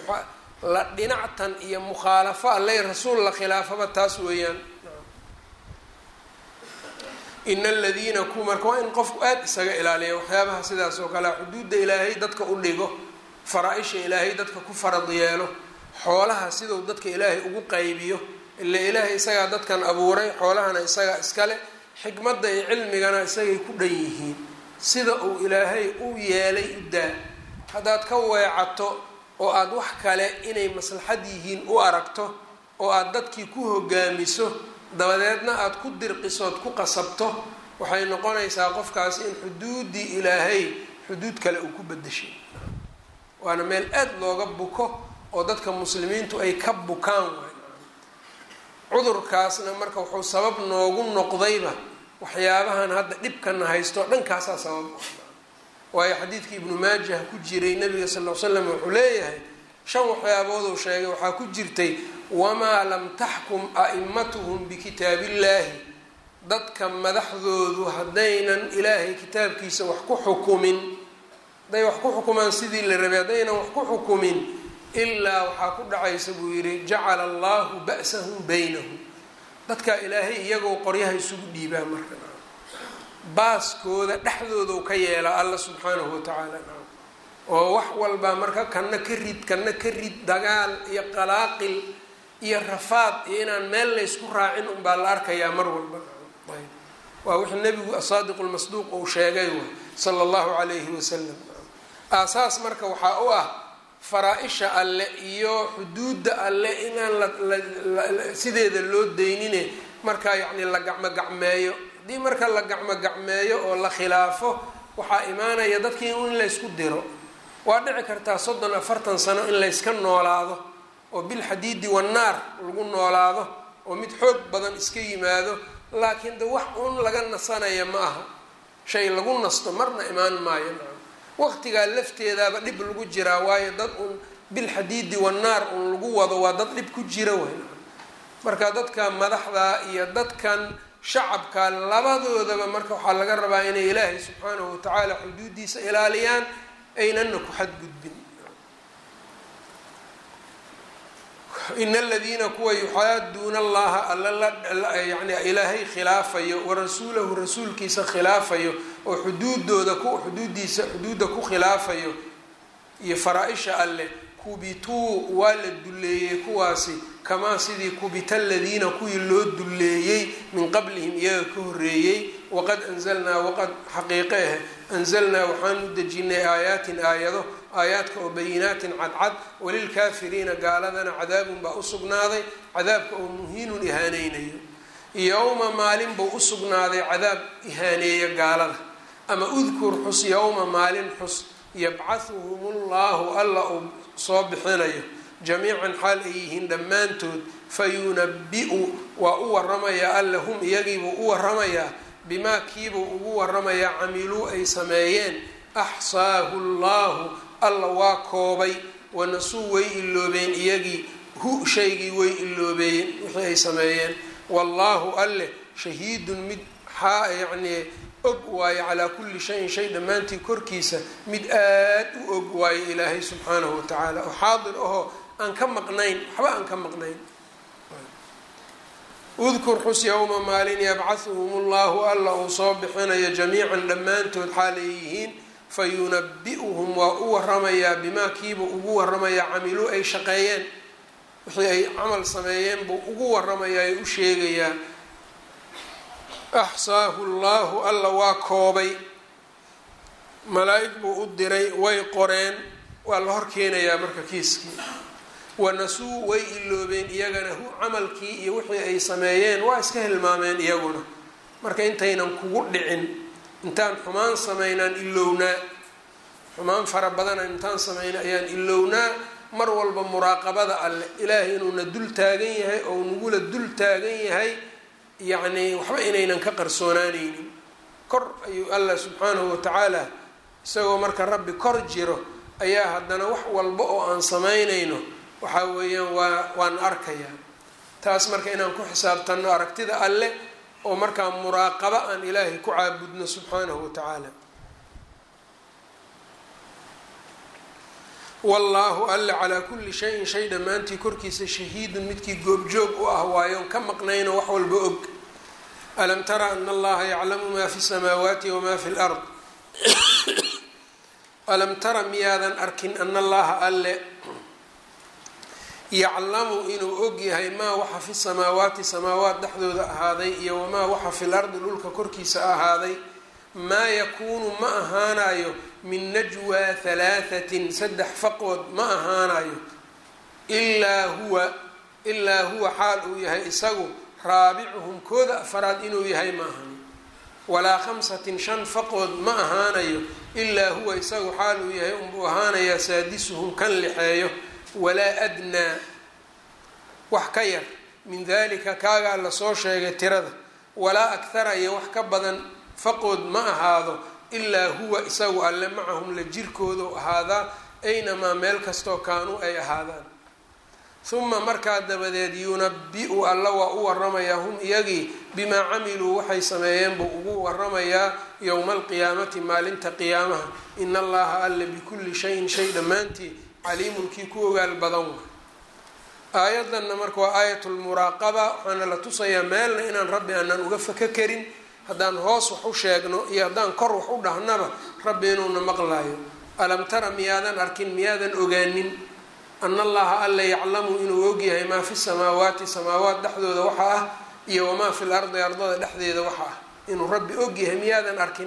la dhinactan iyo mukhaalafo allay rasuul la khilaafaba taas weeyaan ina aladiina ku marka waa in qofku aada isaga ilaaliya waxyaabaha sidaas oo kale xuduudda ilaahay dadka u dhigo faraa-isha ilaahay dadka ku farad yeelo xoolaha siduu dadka ilaahay ugu qaybiyo ila ilaahay isagaa dadkan abuuray xoolahana isagaa iskale xikmadda iyo cilmigana isagay ku dhan yihiin sida uu ilaahay u yeelay u daa haddaad ka weecato oo aada wax kale inay maslaxad yihiin u aragto oo aada dadkii ku hogaamiso dabadeedna aada ku dirqisood ku qasabto waxay noqonaysaa qofkaasi in xuduuddii ilaahay xuduud kale uu ku bedeshay waana meel aada looga buko oo dadka muslimiintu ay ka bukaan waay cudurkaasna marka wuxuu sabab noogu noqdayba waxyaabahan hadda dhibkana haysto dhankaasaa sabab waayo xadiidkii ibnu maajah ku jiray nabiga sal l slam wuxuu leeyahay shan waxyaabooduu sheegay waxaa ku jirtay wamaa lam taxkum a'imatuhum bikitaabillaahi dadka madaxdoodu haddaynan ilaahay kitaabkiisa wax ku xukumin hadday wax ku xukumaan sidii la rabay haddaynan wax ku xukumin ilaa waxaa ku dhacaysa buu yidhi jacala allahu ba'sahum baynahum dadka ilaahay iyagoo qoryaha isugu dhiibaa marka baaskooda dhexdoodu ka yeelaa alla subxaanahu watacaala oo wax walbaa marka kana ka rid kana ka rid dagaal iyo qalaaqil iyo rafaad iyo inaan meel laysku raacin unbaa la arkayaa mar walba ayb waa wixii nebigu asaadiq lmasduuq uu sheegay way sala allahu calayhi wasalam aasaas marka waxaa u ah faraa-isha alle iyo xuduudda alle inaan lasideeda loo daynine markaa yacni la gacmo gacmeeyo haddii marka la gacmo gacmeeyo oo la khilaafo waxaa imaanaya dadkii in laysku diro waa dhici kartaa soddon afartan sano in layska noolaado oo bilxadiidi wannaar lagu noolaado oo mid xoog badan iska yimaado laakiin de wax un laga nasanaya ma aha shay lagu nasto marna imaan maayo waqtigaa lafteedaaba dhib lagu jiraa waayo dad un bilxadiidi wannaar un lagu wado waa dad dhib ku jira wey marka dadka madaxda iyo dadkan shacabka labadoodaba marka waxaa laga rabaa inay ilaahay subxaanahu watacaala xuduudiisa ilaaliyaan aynana ku xadgudbin ina aladiina kuwa yuxaaduuna allaha alla yani ilaahay khilaafayo warasuulahu rasuulkiisa khilaafayo oo xuduudooda ku xuduudiisa xuduudda ku khilaafayo iyo faraa-isha alleh kubituu waa la dulleeyey kuwaasi kamaa sidii kubita aladiina kuwii loo dulleeyey min qablihim iyaga ka horreeyey waqad anzalnaa waqad xaqiiqe ah anzalnaa waxaanu dejinay aayaatin aayado aayaadka oo bayinaatin cadcad walilkaafiriina gaaladana cadaabun baa u sugnaaday cadaabka oo muhiinun ihaaneynayo yowma maalin buu u sugnaaday cadaab ihaaneeya gaalada ama udkur xus yowma maalin xus yabcahuhum llahu alla uu soo bixinayo jamiican xaal ay yihiin dhammaantood fayunabi-u waa u waramayaa alla hum iyagiibuu u waramayaa bimaa kiibuu ugu waramayaa camiluu ay sameeyeen axsaahu llahu alla waa koobay wanasuu way iloobeen iyagii hu shaygii way iloobeeyeen wixii ay sameeyeen wallaahu alle shahiidun mid xaa yacnii og waayo calaa kulli shayin shay dhammaantii korkiisa mid aad u og waayo ilaahay subxaanahu wa tacaala oo xaadir ahoo aan ka maqnayn waxba aan ka maqnayn udkur xus yowma maalin yabcahuhum llahu alla uu soo bixinayo jamiican dhammaantood xaalay yihiin fayunabi-uhum waa u waramayaa bimaa kiibuu ugu waramayaa camiluu ay shaqeeyeen wixii ay camal sameeyeen buu ugu waramayaa ee u sheegayaa axsaahu llahu alla waa koobay malaa-ig buu u diray way qoreen waa la hor keenayaa marka kiiskii wanasuu way iloobeen iyagana hu camalkii iyo wixii ay sameeyeen waa iska hilmaameen iyaguna marka intaynan kugu dhicin intaan xumaan samaynaan ilownaa xumaan fara badana intaan samayna ayaan ilownaa mar walba muraaqabada alleh ilaahay inuuna dul taagan yahay oo nagula dul taagan yahay yacnii waxba inaynan ka qarsoonaaneynin kor ayuu allah subxaanahu watacaala isagoo marka rabbi kor jiro ayaa haddana wax walba oo aan samaynayno waxaa weeyaan waa waan arkayaa taas marka inaan ku xisaabtanno aragtida alleh oo markaa muraaqabo aan ilaahay ku caabudno subxaanahu watacaala wallaahu alle calaa kulli shayin shay dhammaantii korkiisa shahiidun midkii goobjoog u ah waayoon ka maqnayno wax walba og alam tara ana allaha yaclamu maa fi samaawaati wamaa fi lard alam tara miyaadan arkin ana allaha alle yaclamu inuu og yahay maa waxa fi samaawaati samaawaat dhexdooda ahaaday iyo wamaa waxa fi lardi dhulka korkiisa ahaaday maa yakuunu ma ahaanayo min najwaa halaahatin saddex faqood ma ahaanayo ilaa huwa ilaa huwa xaal uu yahay isagu raabicuhum kooda afaraad inuu yahay ma ahani walaa khamsatin shan faqood ma ahaanayo ilaa huwa isagu xaal uu yahay unbuu ahaanayaa saadisuhum kan lixeeyo walaa adnaa wax ka yar min dalika kaagaa lasoo sheegay tirada walaa akhara iyo wax ka badan faqood ma ahaado ilaa huwa isagu alle macahum la jirkoodu ahaadaa aynamaa meel kastoo kaanuu ay ahaadaan huma markaa dabadeed yunabi-u alla waa u waramayaa hum iyagii bimaa camiluu waxay sameeyeen buu ugu waramayaa yowma alqiyaamati maalinta qiyaamaha in allaha alle bikulli shayin shay dhammaantii caliimun kii ku ogaal badan wa aayadanna marka waa aayatulmuraaqaba waxaana la tusayaa meelna inaan rabbi aanan uga faka karin haddaan hoos wax u sheegno iyo haddaan kor wax u dhahnaba rabbi inuuna maqlaayo alam tara miyaadan arkin miyaadan ogaanin ana allaha alla yaclamu inuu ogyahay maa fi samaawaati samaawaat dhexdooda waxa ah iyo wamaa fi lardi ardada dhexdeeda waxa ah inuu rabbi ogyahay miyaadan arkin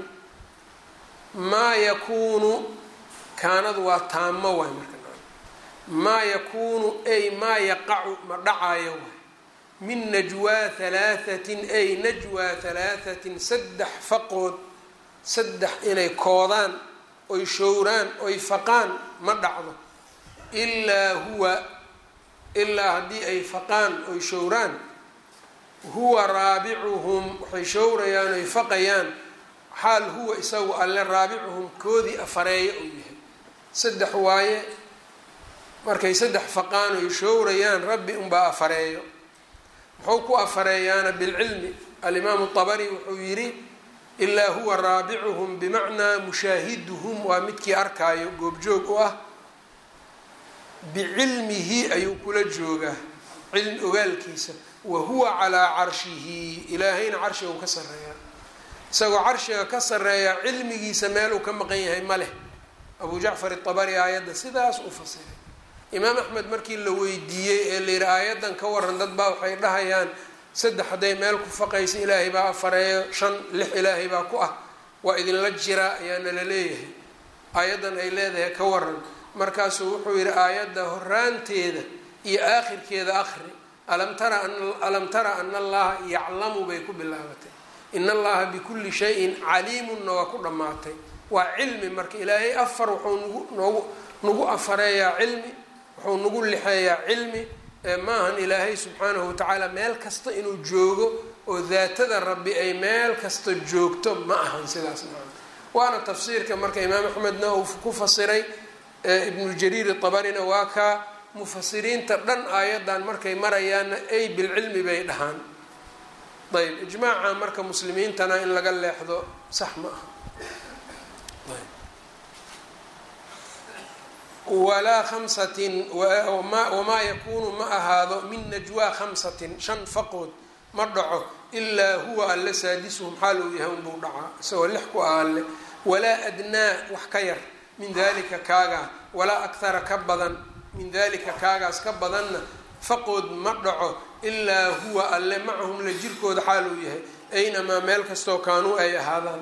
maa yakuunu kaanadu waa taamo waay marka maa yakuunu ay maa yaqacu ma dhacaayo waay min najwaa halaahatin ay najwaa halaahatin saddex faqood saddex inay koodaan oy showraan oy faqaan ma dhacdo ilaa huwa ilaa haddii ay faqaan oy showraan huwa raabicuhum waxay showrayaan oy faqayaan xaal huwa isagu alle raabicuhum koodii afareeya uu yahay saddex waaye markay saddex faqaan oy showrayaan rabbi unbaa afareeyo muxuu ku afareeyaana bilcilmi alimaamu طabari wuxuu yidhi ilaa huwa raabicuhum bimacnaa mushaahiduhum waa midkii arkaayo goobjoog u ah bicilmihi ayuu kula joogaa cilmi ogaalkiisa wa huwa calaa carshihi ilaahayna carshiga uu ka sareeyaa isagoo carshiga ka sareeyaa cilmigiisa meeluu ka maqan yahay ma leh abu jacfar iطabari aayadda sidaas u fasiray imaam axmed markii la weydiiyey ee la yidhi aayadan ka waran dad baa waxay dhahayaan saddex hadday meel ku faqaysa ilaahay baa afareeyo shan lix ilaahay baa ku ah waa idinla jiraa ayaana la leeyahay aayaddan ay leedahay ka waran markaasuu wuxuu yidhi aayadda horaanteeda iyo aakhirkeeda akhri alam tara alam tara ana allaha yaclamu bay ku bilaabatay in allaha bikulli shayin caliimunna waa ku dhammaatay waa cilmi marka ilaahay afar wuxuu nagu noogu nagu afareeyaa cilmi wuxuu nagu lixeeyaa cilmi maahan ilaahay subxaanahu watacaala meel kasta inuu joogo oo daatada rabbi ay meel kasta joogto ma ahan sidaas maa waana tafsiirka marka imaam axmedna uu ku fasiray ibnu jariir tabarina waa kaa mufasiriinta dhan aayadan markay marayaanna ay bilcilmi bay dhahaan ayb ijmaaca marka muslimiintana in laga leexdo sax ma aha walaa khamsatin wamaa yakuunu ma ahaado min najwaa khamsatin shan faqood ma dhaco ilaa huwa alle saadisuhum xaal uu yahay unbuu dhacaa isagoo lix ku ah alle walaa adnaa wax ka yar min dalika kaagaa walaa akhara ka badan min dalika kaagaas ka badanna faqood ma dhaco ilaa huwa alle macahum la jirkooda xaal uu yahay aynamaa meel kastoo kaanuu ay ahaadaan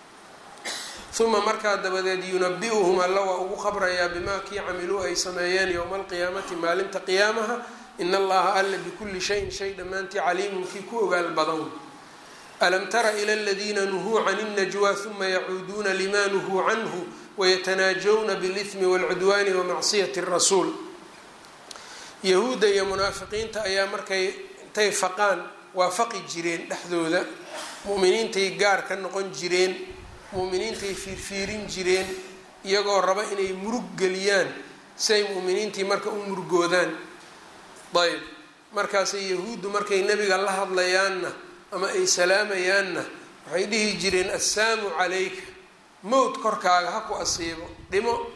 uma markaa dabadeed yunabi-uhum alla waa ugu qabrayaa bimaa kii camiluu ay sameeyeen yowma alqiyaamati maalinta qiyaamaha in allaha alla bikulli shayin shay dhammaantii caliimun kii ku ogaal badan alam tara ila aladiina nuhuu can اnnajwa uma yacuuduuna lima nuhuu canhu wayatanaajawna biاlihmi wاlcudwaani wamacsiyati اrasuul yahuudda iyo munaafiqiinta ayaa markay intay faqaan waa faqi jireen dhexdooda mu'miniintay gaar ka noqon jireen mu'miniintay fiirfiirin jireen iyagoo raba inay murug geliyaan siay mu'miniintii marka u murugoodaan ayb markaasay yahuuddu markay nebiga la hadlayaanna ama ay salaamayaanna waxay dhihi jireen assaamu calayka mowt korkaaga ha ku asiibo dhimo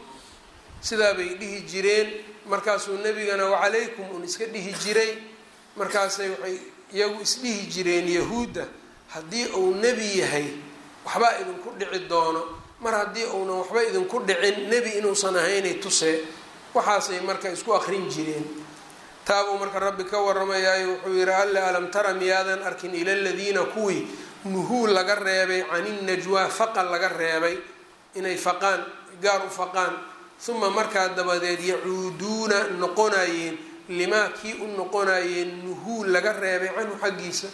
sidaa bay dhihi jireen markaasuu nebigana wacalaykum un iska dhihi jiray markaasay waxay iyagu isdhihi jireen yahuudda haddii uu nebi yahay waxbaa idinku dhici doono mar haddii uunan waxba idinku dhicin nebi inuusan ahaynay tusee waxaasay marka isku akrin jireen taabuu marka rabbi ka waramayaayo wuxuu yihi alle alam tara miyaadan arkin ila ladiina kuwii nuhuu laga reebay caninajwaa faqan laga reebay inay faqaan gaar u faqaan uma markaa dabadeed yacuuduuna noqonayeen limaa kii u noqonayeen nuhuu laga reebay canhu xaggiisa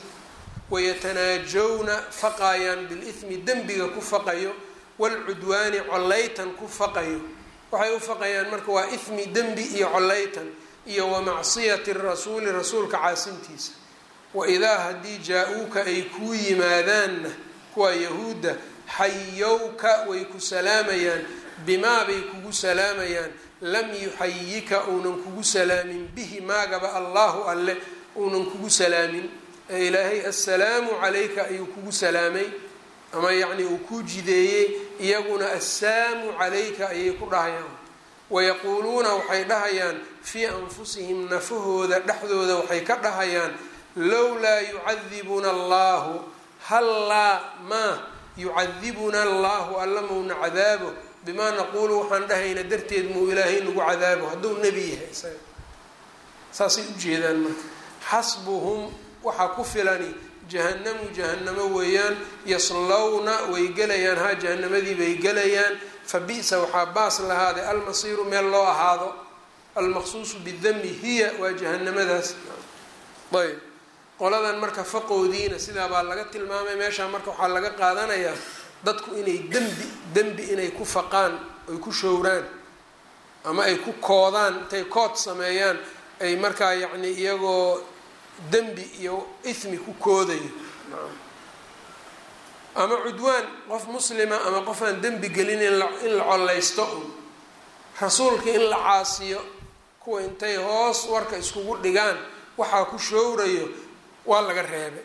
wayatanaajawna faqayaan bilithmi dembiga ku faqayo waalcudwaani collaytan ku faqayo waxay u faqayaan marka waa ithmi dembi iyo collaytan iyo wa macsiyati rasuuli rasuulka caasintiisa waidaa haddii jaa-uuka ay kuu yimaadaanna kuwa yahuudda xayowka way ku salaamayaan bimaa bay kugu salaamayaan lam yuxayika uunan kugu salaamin bihi maagaba allahu alle uunan kugu salaamin ee ilaahay assalaamu calayka ayuu kugu salaamay ama yacni uu kuu jideeyey iyaguna assaamu calayka ayay ku dhahayaan wayaquuluuna waxay dhahayaan fii anfusihim nafahooda dhexdooda waxay ka dhahayaan lowlaa yucadibuna allahu hallaa maa yucadibuna allahu alla mauna cadaabo bimaa naquulu waxaan dhahayna darteed muu ilaahay nagu cadaabo hadduu nebi yahay isaga saasay ujeedaan marka xasbuhum waxaa ku filani jahanamu jahanamo weeyaan yaslowna way gelayaan haa jahanamadii bay gelayaan fa bi-sa waxaa baas lahaaday almasiiru meel loo ahaado almaqsuusu bidami hiya waa jahanamadaas ayb qoladan marka faqoodiina sidaa baa laga tilmaamay meeshaa marka waxaa laga qaadanayaa dadku inay dembi dembi inay ku faqaan ay ku showraan ama ay ku koodaan intay kood sameeyaan ay markaa yacni iyagoo dembi iyo ithmi ku koodayo ama cudwaan qof muslima ama qof aan dembi gelin in la collaysto un rasuulka in la caasiyo kuwa intay hoos warka iskugu dhigaan waxaa ku showrayo waa laga reebay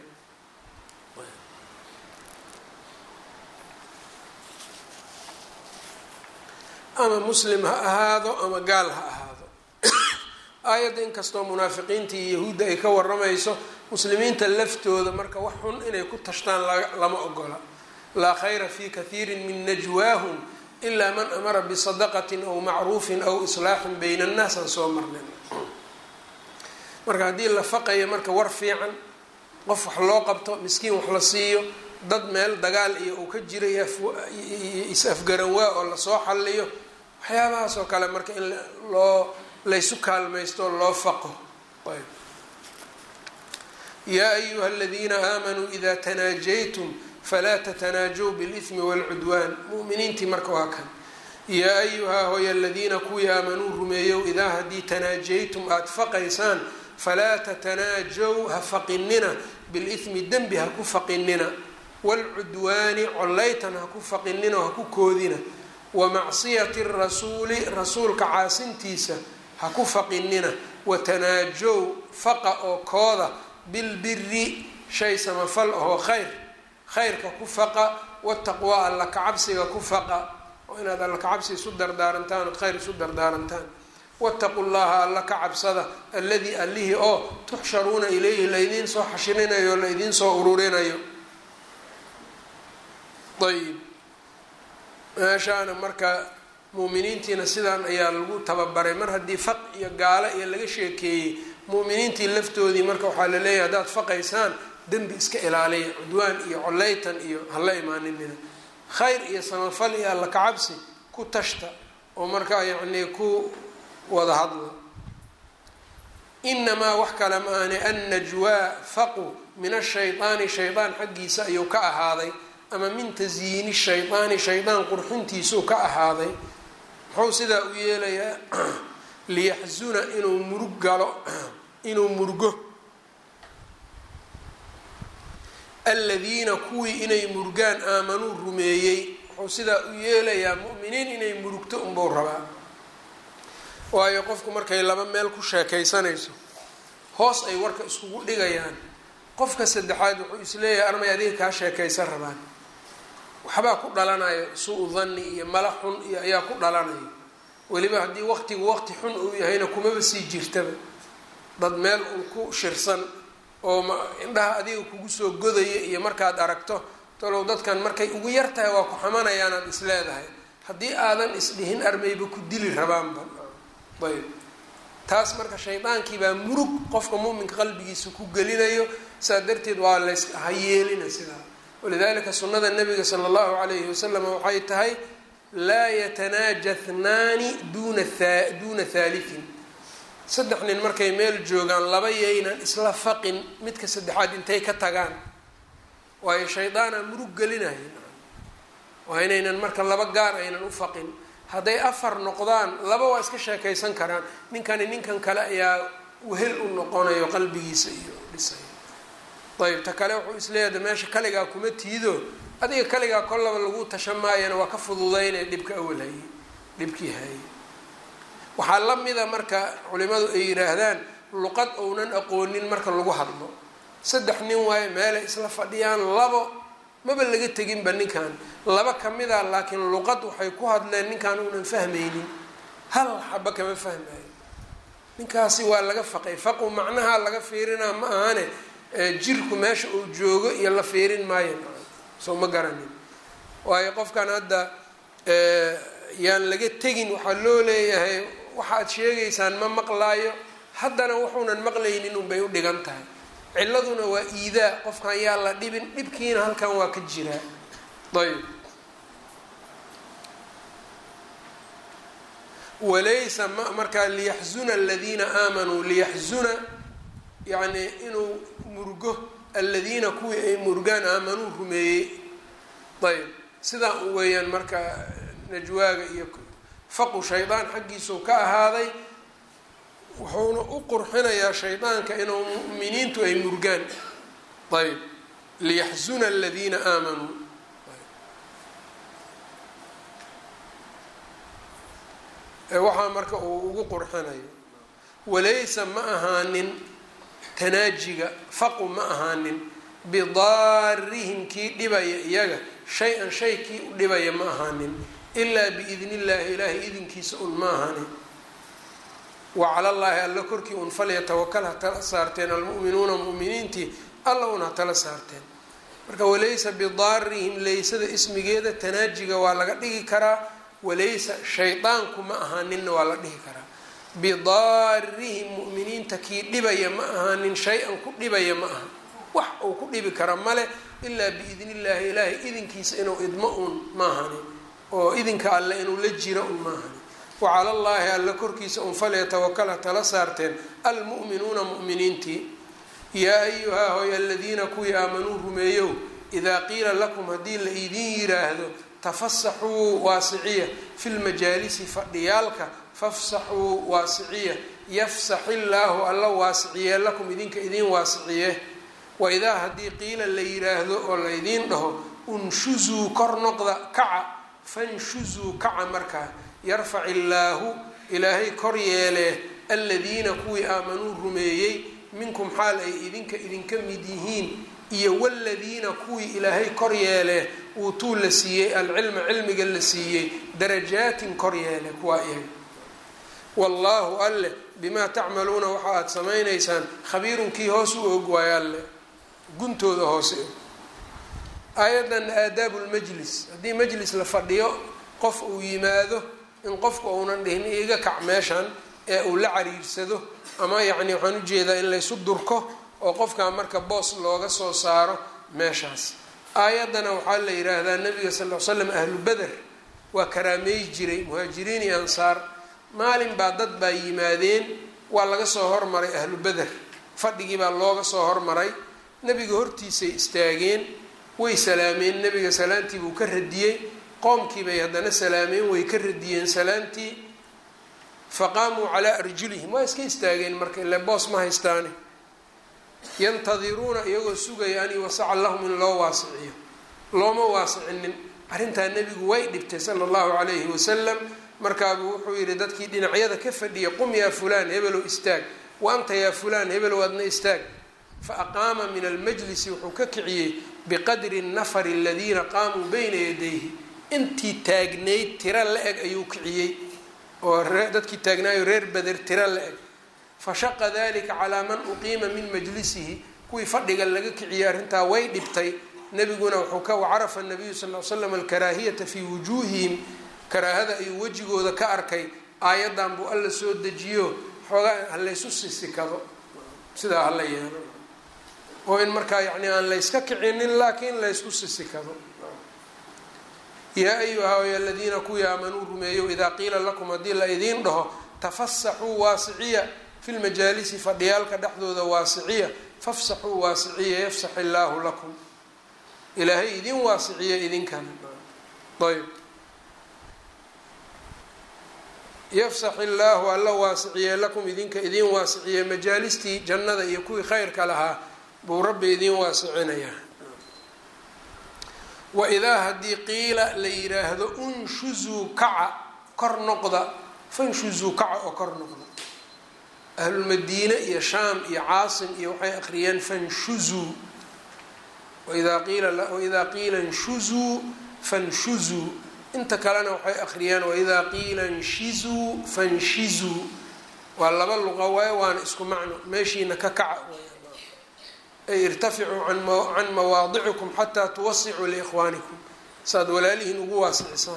ama muslim ha ahaado ama gaal ha ahaado aayadda inkastoo munaafiqiinta iyo yahuudda ay ka waramayso muslimiinta laftooda marka wax xun inay ku tashtaan lama ogola laa khayra fi kathiirin min najwaahum ilaa man amara bisadaqatin aw macruufin aw islaaxin bayna annaas aan soo marnay marka haddii la faqayo marka war fiican qof wax loo qabto miskiin wax la siiyo dad meel dagaal iyo uu ka jiray is-afgaran waa oo lasoo xalliyo waxyaabahaas oo kale marka in loo laysu kaalmaysto loo faqo yaa ayuha aladiina aamanuu ida tanaajaytum falaa tatanaajow biاlإثmi wاlcudwaan mu'miniintii marka waa kan yaa ayuhaa hoy aladiina kuwii aamanuu rumeeyow idaa haddii tanaajaytum aada faqaysaan falaa tatanaajow ha faqinina bilithmi dembi ha ku faqinina waalcudwaani collaytan ha ku faqinina oo ha ku koodina wa macsiyati rasuuli rasuulka caasintiisa ha ku faqinina watanaajow faqa oo kooda bilbiri shay samafal ahoo khayr khayrka ku faqa wataqwaa alla kacabsiga ku faqa oo inaad alla kacabsi isu dardaarantaan ood khayr isu dardaarantaan wataqu llaha alla ka cabsada alladii allihii oo tuxsharuuna ilayhi laydiin soo xashirinayo o laydiin soo ururinayo ayib meeshaana marka muuminiintiina sidaan ayaa lagu tababaray mar haddii faq iyo gaalo iyo laga sheekeeyey muuminiintii laftoodii marka waxaa la leeyahay haddaad faqaysaan dembi iska ilaaliya cudwaan iyo coleytan iyo hala imaaninina khayr iyo samafal iyo alla kacabsi ku tashta oo markaa yacnii ku wada hadla inamaa wax kale ma ahne annajwaa faqu min ashaydaani shaydaan xaggiisa ayuu ka ahaaday ama min tasyiini shaydaani shaydaan qurxintiisuu ka ahaaday muxuu sidaa u yeelayaa liyaxzuna inuu murug galo inuu murgo aladiina kuwii inay murgaan aamanuu rumeeyey wuxuu sidaa u yeelayaa mu'miniin inay murugto unbuu rabaa waayo qofku markay laba meel ku sheekaysanayso hoos ay warka iskugu dhigayaan qofka saddexaad wuxuu isleeyahay armay adiga kaa sheekaysan rabaan waxbaa ku dhalanayo suu danni iyo mala xun iyo ayaa ku dhalanayo weliba haddii waqtigu waqti xun uu yahayna kumaba sii jirtaba dad meel uu ku shirsan oo indhaha adiga kugu soo godaya iyo markaad aragto talow dadkan markay ugu yar tahay waa ku xamanayaan aad isleedahay haddii aadan isdhihin armayba ku dili rabaanba ayb taas marka shaydaankii baa murug qofka muuminka qalbigiisa ku gelinayo saa darteed waa lays hayeelina sidaa walidalika sunada nabiga sala allahu calayhi wasalam waxay tahay laa yatanaaja thnaani duna duuna haaliin saddex nin markay meel joogaan laba yaynan isla faqin midka saddexaad intay ka tagaan waayo shaydaana murug gelinaya waa inaynan marka laba gaar aynan u faqin hadday afar noqdaan laba waa iska sheekaysan karaan ninkani ninkan kale ayaa wehel u noqonayo qalbigiisa iyo dhisay ayb ta kale wuxuu isleeyahay meesha kaligaa kuma tiido adiga kaligaa kollaba lagu tasha maayana waa ka fududaynaya dhibka awal hayey dhibkii hayey waxaa la mida marka culimadu ay yidhaahdaan luqad ounan aqoonin marka lagu hadlo saddex nin waayo meelay isla fadhiyaan labo maba laga teginba ninkan laba kamida laakiin luqad waxay ku hadleen ninkan uunan fahmaynin hal xaba kama fahmayo ninkaasi waa laga faqay faqu macnaha laga fiirinaa ma ahane jirku meesha uu joogo iyo la fiirin maayo soo ma garanin waayo qofkan hadda yaan laga tegin waxaa loo leeyahay waxaad sheegaysaan ma maqlaayo haddana wuxuunan maqlaynin unbay u dhigan tahay ciladuna waa iidaa qofkan yaa la dhibin dhibkiina halkan waa ka jiraa ayb walaysa ma markaa liyaxzuna aladiina aamanuu liyaxzuna yacni inuu murgo aladiina kuwii ay murgaan aamanuu rumeeyey ayb sidaa u weeyaan marka najwaaga iyo faqu shaydaan xaggiisuu ka ahaaday wuxuuna u qurxinayaa shaydaanka inuu mu'miniintu ay murgaan ayb liyaxzuna aladiina aamanuu waxaa marka uu ugu qurxinayo walaysa ma ahaanin tanaajiga faqu ma ahaanin bidaarihim kii dhibaya iyaga shay-an shay kii u dhibaya ma ahaanin ilaa biidni illaahi ilaahay idinkiisa un ma ahaanin wa cala llaahi alla korkii un falyatawakal ha tala saarteen almu'minuuna mu'miniintii alla un ha tala saarteen marka walaysa bidaarihim laysada ismigeeda tanaajiga waa laga dhigi karaa walaysa shaydaanku ma ahaaninna waa la dhihi karaa bidaarihim mu'miniinta kii dhibaya ma ahaanin shay-an ku dhibaya ma aha wax uu ku dhibi kara male ilaa biidni illaahi ilaahay idinkiisa inuu idmo uun ma ahani oo idinka alle inuu la jiro un ma ahani wacala allaahi alle korkiisa un falyatawakala tala saarteen almu'minuuna mu'miniintii yaa ayuhaa hoy aladiina kuwii aamanuu rumeeyow idaa qiila lakum haddii la idiin yiraahdo tafasaxuu waasiciya fi lmajaalisi fadhiyaalka fafsaxuu waasiciya yafsax illaahu alla waasiciye lakum idinka idiin waasiciye waidaa haddii qiila la yiraahdo oo laydiin dhaho unshuzuu kor noqda kaca fanshuzuu kaca markaa yarfac illaahu ilaahay kor yeelee aladiina kuwii aamanuu rumeeyey minkum xaal ay idinka idinka mid yihiin iyo waladiina kuwii ilaahay kor yeelee uutuu la siiyey alcilma cilmiga la siiyey darajaatin kor yeele kuwaa iyaga wallaahu alleh bimaa tacmaluuna waxa aada samaynaysaan khabiirun kii hoos u og waayo alleh guntooda hoose aayaddan aadaabu lmajlis haddii majlis la fadhiyo qof uu yimaado in qofku uunan dhihin iga kac meeshan ee uu la cariirsado ama yacni waxaan ujeedaa in laysu durko oo qofkaa marka boos looga soo saaro meeshaas aayaddana waxaa la yidhaahdaa nabiga sal l slam ahlu beder waa karaameey jiray muhaajiriin iyo ansaar maalin baa dad baa yimaadeen waa laga soo hormaray ahlu beder fadhigii baa looga soo hormaray nebiga hortiisay istaageen way salaameen nebiga salaantii buu ka radiyey qoomkii bay haddana salaameen way ka radiyeen salaantii faqaamuu calaa arjulihim waa iska istaageen marka ile boos ma haystaane yantadiruuna iyagoo sugaya an yuwasaca lahum in loo waasiciyo looma waasicinin arrintaa nebigu way dhibtay sala allahu calayhi wasalam markaabuu wuxuu yidhi dadkii dhinacyada ka fadhiya qum yaa fulaan hebelow istaag wa anta yaa fulaan hebelow adna istaag fa aqaama min almajlisi wuxuu ka kiciyey biqadri nafari aladiina qaamuu bayna yadayhi intii taagnayd tiro la eg ayuu kiciyey oo dadkii taagnaayo reer beder tiro la eg fashaqa dalika calaa man uqiima min majlisihi kuwii fadhiga laga kiciyey arrintaa way dhibtay nebiguna wuxuu ka wacarafa nabiyu sal l slam alkaraahiyata fii wujuuhihim karaahada ayuu wejigooda ka arkay aayaddan buu alla soo dejiyo xoogaa halaysu sisikado sidaa hala yeelo oo in markaa yacni aan layska kicinin laakiin laysku sisikado yaa ayuha y aladiina kuwii aamanuu rumeeyo idaa qiila lakum haddii la idiin dhaho tafasaxuu waasiciya fi lmajaalisi fadhiyaalka dhexdooda waasiciya fafsaxuu waasiciya yafsax illaahu lakum ilaahay idin waasiciya idinkana ayb yafsax illaahu alla waasiciye lakum idinka idiin waasiciye majaalistii jannada iyo kuwii khayrka lahaa buu rabbi idiin waasicinayaa waidaa haddii qiila la yiraahdo unshuzuu kaca kor noqda fanshuzuu kaca oo kor noqda ahlulmadiine iyo shaam iyo caasim iyo waxay akhriyeen fanshuzuu waidaa qiila waidaa qiila nshuzuu fanshuzuu inta kalena waxay akhriyeen waidaa qiila nshizuu fanshizuu waa laba luqa waaye waana isku macno meeshiina ka kaca ay irtaficuu can mawaadicikum xataa tuwasicuu liikhwaanikum saaad walaalihiin ugu waasicisaan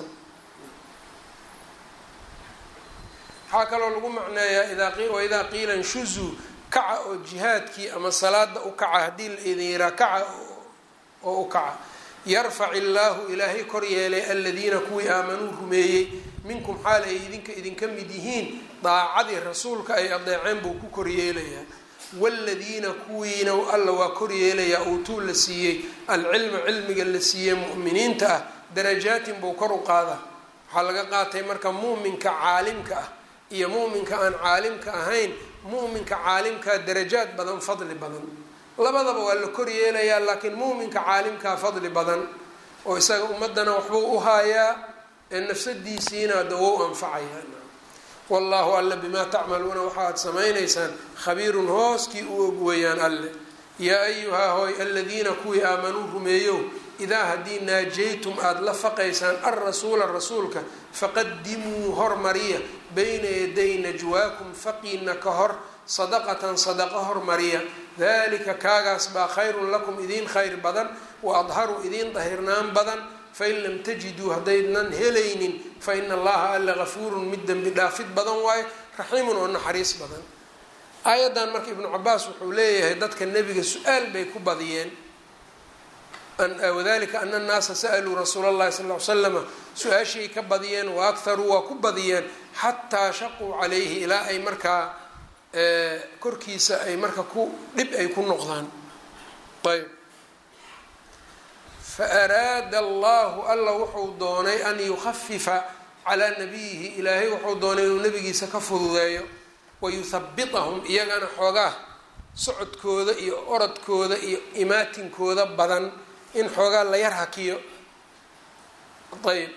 waxaa kaloo lagu macneeyaa waidaa qiila nshuzuu kaca oo jihaadkii ama salaada u kaca haddii la idin yiraa kaca oo u kaca yarfac illaahu ilaahay kor yeelay aladiina kuwii aamanuu rumeeyey minkum xaal ay idinka idinka mid yihiin daacadii rasuulka ay adeeceen buu ku koryeelayaa waaladiina kuwiina alla waa koryeelayaa uutuu la siiyey alcilma cilmiga la siiyey mu'miniinta ah darajaatin buu kor u qaadaa waxaa laga qaatay marka mu'minka caalimka ah iyo mu'minka aan caalimka ahayn mu'minka caalimkaa darajaad badan fadli badan labadaba waa la kor yeelayaa laakiin muuminka caalimkaa fadli badan oo isaga ummadana waxbuu u haayaa ee nafsadiisiina dawow anfacayaa wallaahu alle bimaa tacmaluuna waxaad samaynaysaan khabiirun hooskii u og weeyaan alle yaa ayuhaa hooy aladiina kuwii aamanuu rumeeyow idaa haddii naajaytum aada la faqaysaan alrasuula rasuulka faqadimuu hormariya bayna yaday najwaakum faqiina ka hor sadaqatan sadaqo hormariya dalika kaagaas baa khayrun lakum idiin khayr badan wa adharu idiin dahirnaan badan fain lam tajiduu haddaynan helaynin fa ina allaha alla gafuurun mid dembi dhaafid badan waayo raxiimun oo naxariis badan aayaddan marka ibnu cabaas wuxuu leeyahay dadka nebiga su-aal bay ku badiyeen wadalika ana annaasa sa'aluu rasuula allahi sal ly slama su-aashay ka badiyeen wa akharuu waa ku badiyeen xataa shaquu calayhi ilaa ay markaa korkiisa ay marka ku dhib ay ku noqdaan ayb faaraada allahu alla wuxuu doonay an yukhafifa calaa nabiyihi ilaahay wuxuu doonay inuu nabigiisa ka fududeeyo wayuthabitahum iyagana xoogaa socodkooda iyo orodkooda iyo imaatinkooda badan in xoogaa la yar hakiyo ayb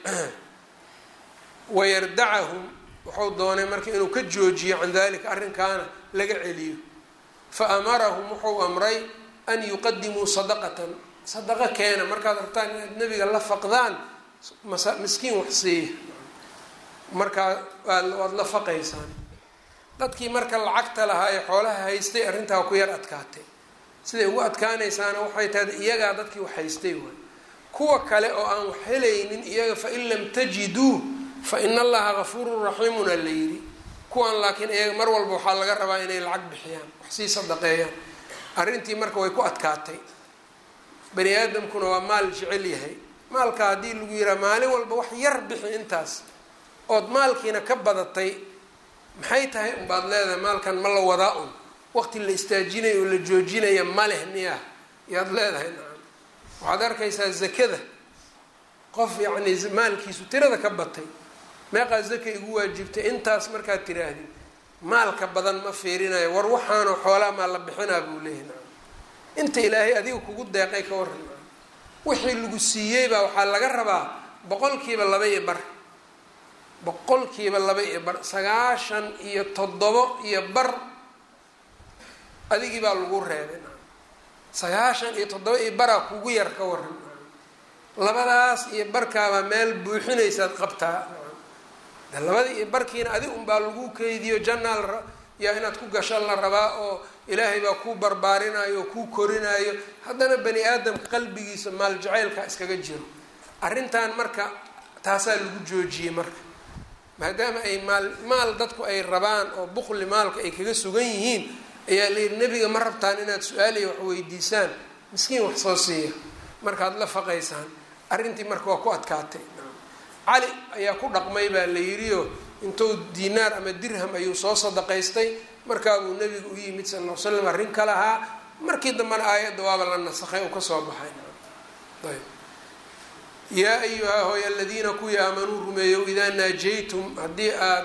wayardacahum wuxuu doonay marka inuu ka joojiyo can dalika arrinkaana laga celiyo fa amarahum wuxuu amray an yuqadimuu sadaqatan sadaqa keena markaad rabtaan inaad nebiga la faqdaan miskiin wax siiya markaa waad la faqaysaan dadkii marka lacagta lahaa ee xoolaha haystay arrintaa ku yar adkaatay siday ugu adkaanaysaana waxay tahay iyagaa dadkii wax haystay waay kuwa kale oo aan wax helaynin iyaga fain lam tajiduu fa ina allaha gafuurun raxiimun a la yidhi kuwan laakiin iyaga mar walba waxaa laga rabaa inay lacag bixiyaan wax sii sadaqeeyaan arrintii marka way ku adkaatay bani aadamkuna waa maal jecel yahay maalka haddii lagu yihaha maalin walba wax yar bixi intaas ood maalkiina ka badatay maxay tahay unbaad leedahay maalkan ma la wadaa un waqti la istaajinayo oo la joojinaya ma leh miya yaad leedahay nacam waxaad arkaysaa zakada qof yacni maalkiisu tirada ka batay meeqaa zaka igu waajibtay intaas markaad tiraahdid maalka badan ma fiirinayo war waxaanoo xoolaa maa la bixinaa buu leeyahy nacam inta ilaahay adiga kugu deeqay ka waran nacam wixii lagu siiyey baa waxaa laga rabaa boqolkiiba laba iyo bar boqolkiiba laba iyo bar sagaashan iyo toddobo iyo bar adigii baa lagu reebay sagaashan iyo toddoba iyo baraa kugu yar ka waran labadaas iyo barkaabaa meel buuxinaysaad qabtaa de labadii iyo barkiina adig unbaa lagu keydiyo janaal yaa inaad ku gasho la rabaa oo ilaahay baa kuu barbaarinayo oo kuu korinaayo haddana bani aadamka qalbigiisa maal jacaylka iskaga jiro arrintan marka taasaa lagu joojiyey marka maadaama ay maal maal dadku ay rabaan oo buqli maalka ay kaga sugan yihiin ayaa layidhi nebiga ma rabtaan inaad su-aaliya wax weydiisaan miskiin wax soo siiya markaad la faqaysaan arrintii marka waa ku adkaatay cali ayaa ku dhaqmay baa la yidhioo intuu diinaar ama dirham ayuu soo sadaqaystay markaabuu nebiga u yimid sal ll l slam arrin ka lahaa markii dambena aayadda waaba la nasakhay uu kasoo baxay ayb yaa ayuhaa hooy aladiina kuwii aamanuu rumeeyow idaa naajaytum haddii aad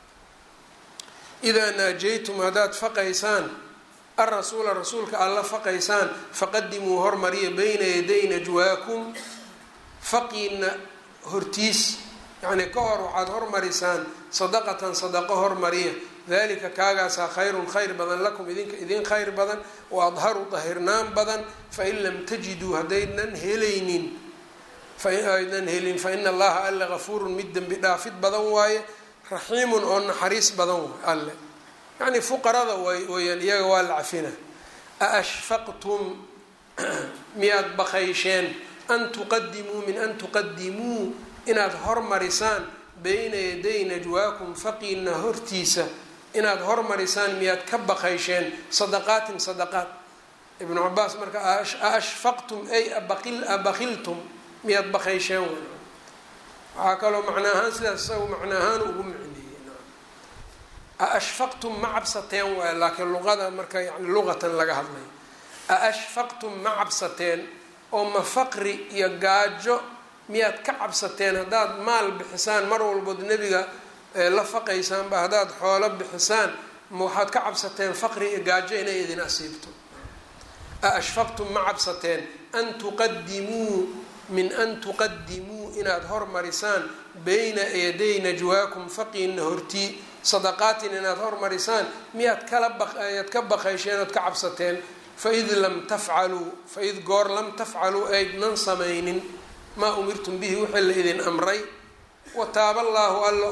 idaa naajaytum haddaad faqaysaan arasuula rasuulka aad la faqaysaan faqadimuu hormariya bayna yaday najwaakum faqiina hortiis yacnii ka hor waxaad hormarisaan sadaqatan sadaqo hormariya dalika kaagaasaa khayrun khayr badan lakum idinka idin khayr badan wa adharu dahirnaan badan fain lam tajiduu haddaynan helaynin faaydan helin fa ina allaha alle gafuurun mid dembi dhaafid badan waaye raxiimun oo naxariis badan waay alle yacnii fuqarada way weyaan iyaga waa la cafina aashfaqtum miyaad bakaysheen an tuqadimuu min an tuqadimuu inaad hormarisaan bayna yaday najwaakum faqiina hortiisa inaad hormarisaan miyaad ka bakaysheen sadaqaatin sadaqaat ibnu cabaas marka aashfaqtum ay abakiltum miyaad bakaysheen w waxaa kaloo macna ahaan sidaas isaga macna ahaan ugu micneeyey aashfaqtum ma cabsateen waay laakiin luqada marka yani luqatan laga hadlayo aashfaqtum ma cabsateen oo ma faqri iyo gaajo miyaad ka cabsateen haddaad maal bixisaan mar walbood nebiga la faqaysaanba haddaad xoolo bixisaan ma waxaad ka cabsateen faqri iyo gaajo inay idin asiibto aashfaqtum ma cabsateen an tuqadimuu min an tuqadimuu inaad hormarisaan bayna yaday najwaakum faqiina hortii sadaqaatin inaad hormarisaan miyaad kala ayaad ka baqaysheen ood ka cabsateen faid lam tafcaluu faid goor lam tafcaluu aydnan samaynin maa umirtum bihi wixii la idin amray wataaba allaahu alla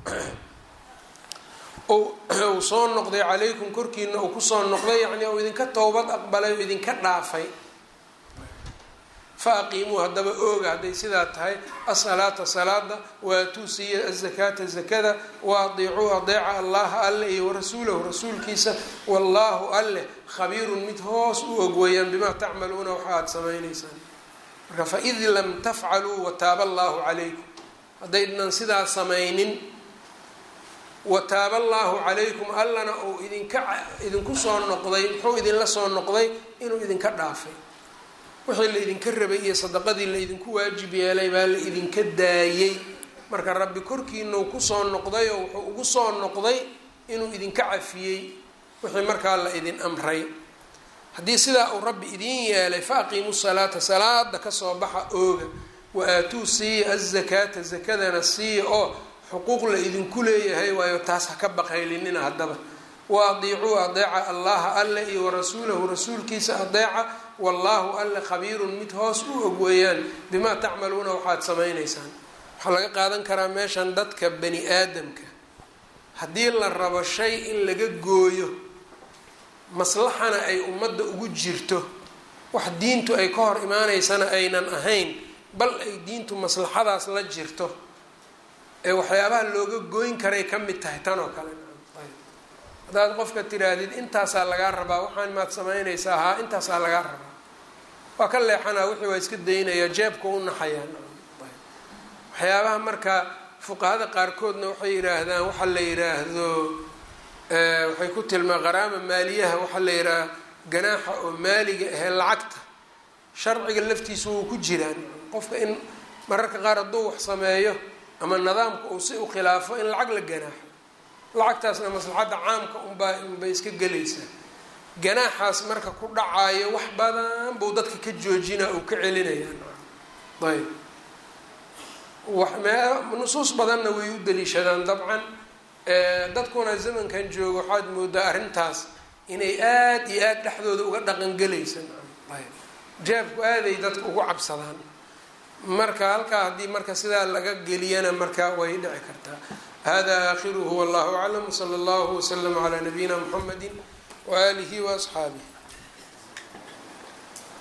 uu soo noqday calaykum korkiina uu kusoo noqday yacnii uu idinka towbad aqbalay oo idinka dhaafay fa aqiimuu haddaba ooga hadday sidaa tahay asalaata salaada waatuu siiya azakaata zakada wa adiicuu adeeca allaha alle iyo warasuulahu rasuulkiisa wallaahu alleh khabiirun mid hoos u og weeyaan bimaa tacmaluuna waxa aada samaynaysaan marka faid lam tafcaluu wataaba allaahu calaykum haddaydnan sidaa samaynin wataaba allaahu calaykum allana uu idinka idinku soo noqday muxuu idinla soo noqday inuu idinka dhaafay wixii la idinka rabay iyo sadaqadii la idinku waajib yeelay baa la idinka daayey marka rabbi korkiinau kusoo noqday oo wuxuu ugu soo noqday inuu idinka cafiyey wixii markaa la idin amray haddii sidaa uu rabbi idiin yeelay fa aqiimu salaata salaada kasoo baxa ooga wa aatuu siiya azakaata zakadana siiya oo xuquuq la idinku leeyahay waayo taas ha ka baqaylinina haddaba wa adiicuu adeeca allaha alle iyo warasuulahu rasuulkiisa adeeca wallaahu alle khabiirun mid hoos u og weeyaan bimaa tacmaluuna waxaad samaynaysaan waxaa laga qaadan karaa meeshan dadka bani aadamka haddii la rabo shay in laga gooyo maslaxana ay ummadda ugu jirto wax diintu ay ka hor imaaneysana aynan ahayn bal ay diintu maslaxadaas la jirto ee waxyaabaha looga gooyn karay ka mid tahay tan oo kale haddaad qofka tidhaahdid intaasaa lagaa rabaa waxaan maad samaynaysaa haa intaasaa lagaa rabaa waa ka leexanaa wixii waa iska daynayaa jeebka u naxayaa waxyaabaha marka fuqahada qaarkoodna waxay yidhaahdaan waxaa la yidhaahdo waxay ku tilmaa qaraama maaliyaha waxaa la yidhaha ganaaxa oo maaliga ahee lacagta sharciga laftiisa wuu ku jiraan qofka in mararka qaar hadduu wax sameeyo ama nidaamka uu si u khilaafo in lacag la ganaaxo lacagtaasna maslaxadda caamka unbaa unbay iska gelaysaa ganaaxaas marka ku dhacaayo wax badan buu dadka ka joojina uu ka celinayaan ayb nusuus badanna way u daliishadaan dabcan dadkuna zamankan jooga waxaad moodaa arrintaas inay aada iyo aada dhexdooda uga dhaqangelaysa ayb jaabku aaday dadka ugu cabsadaan marka halkaa haddii marka sidaa laga geliyana marka way dhici kartaa hada aakhiruhu wallahu aclam wsala allahu waslama calaa nabiyina muxamedi waaalihi waasxaabih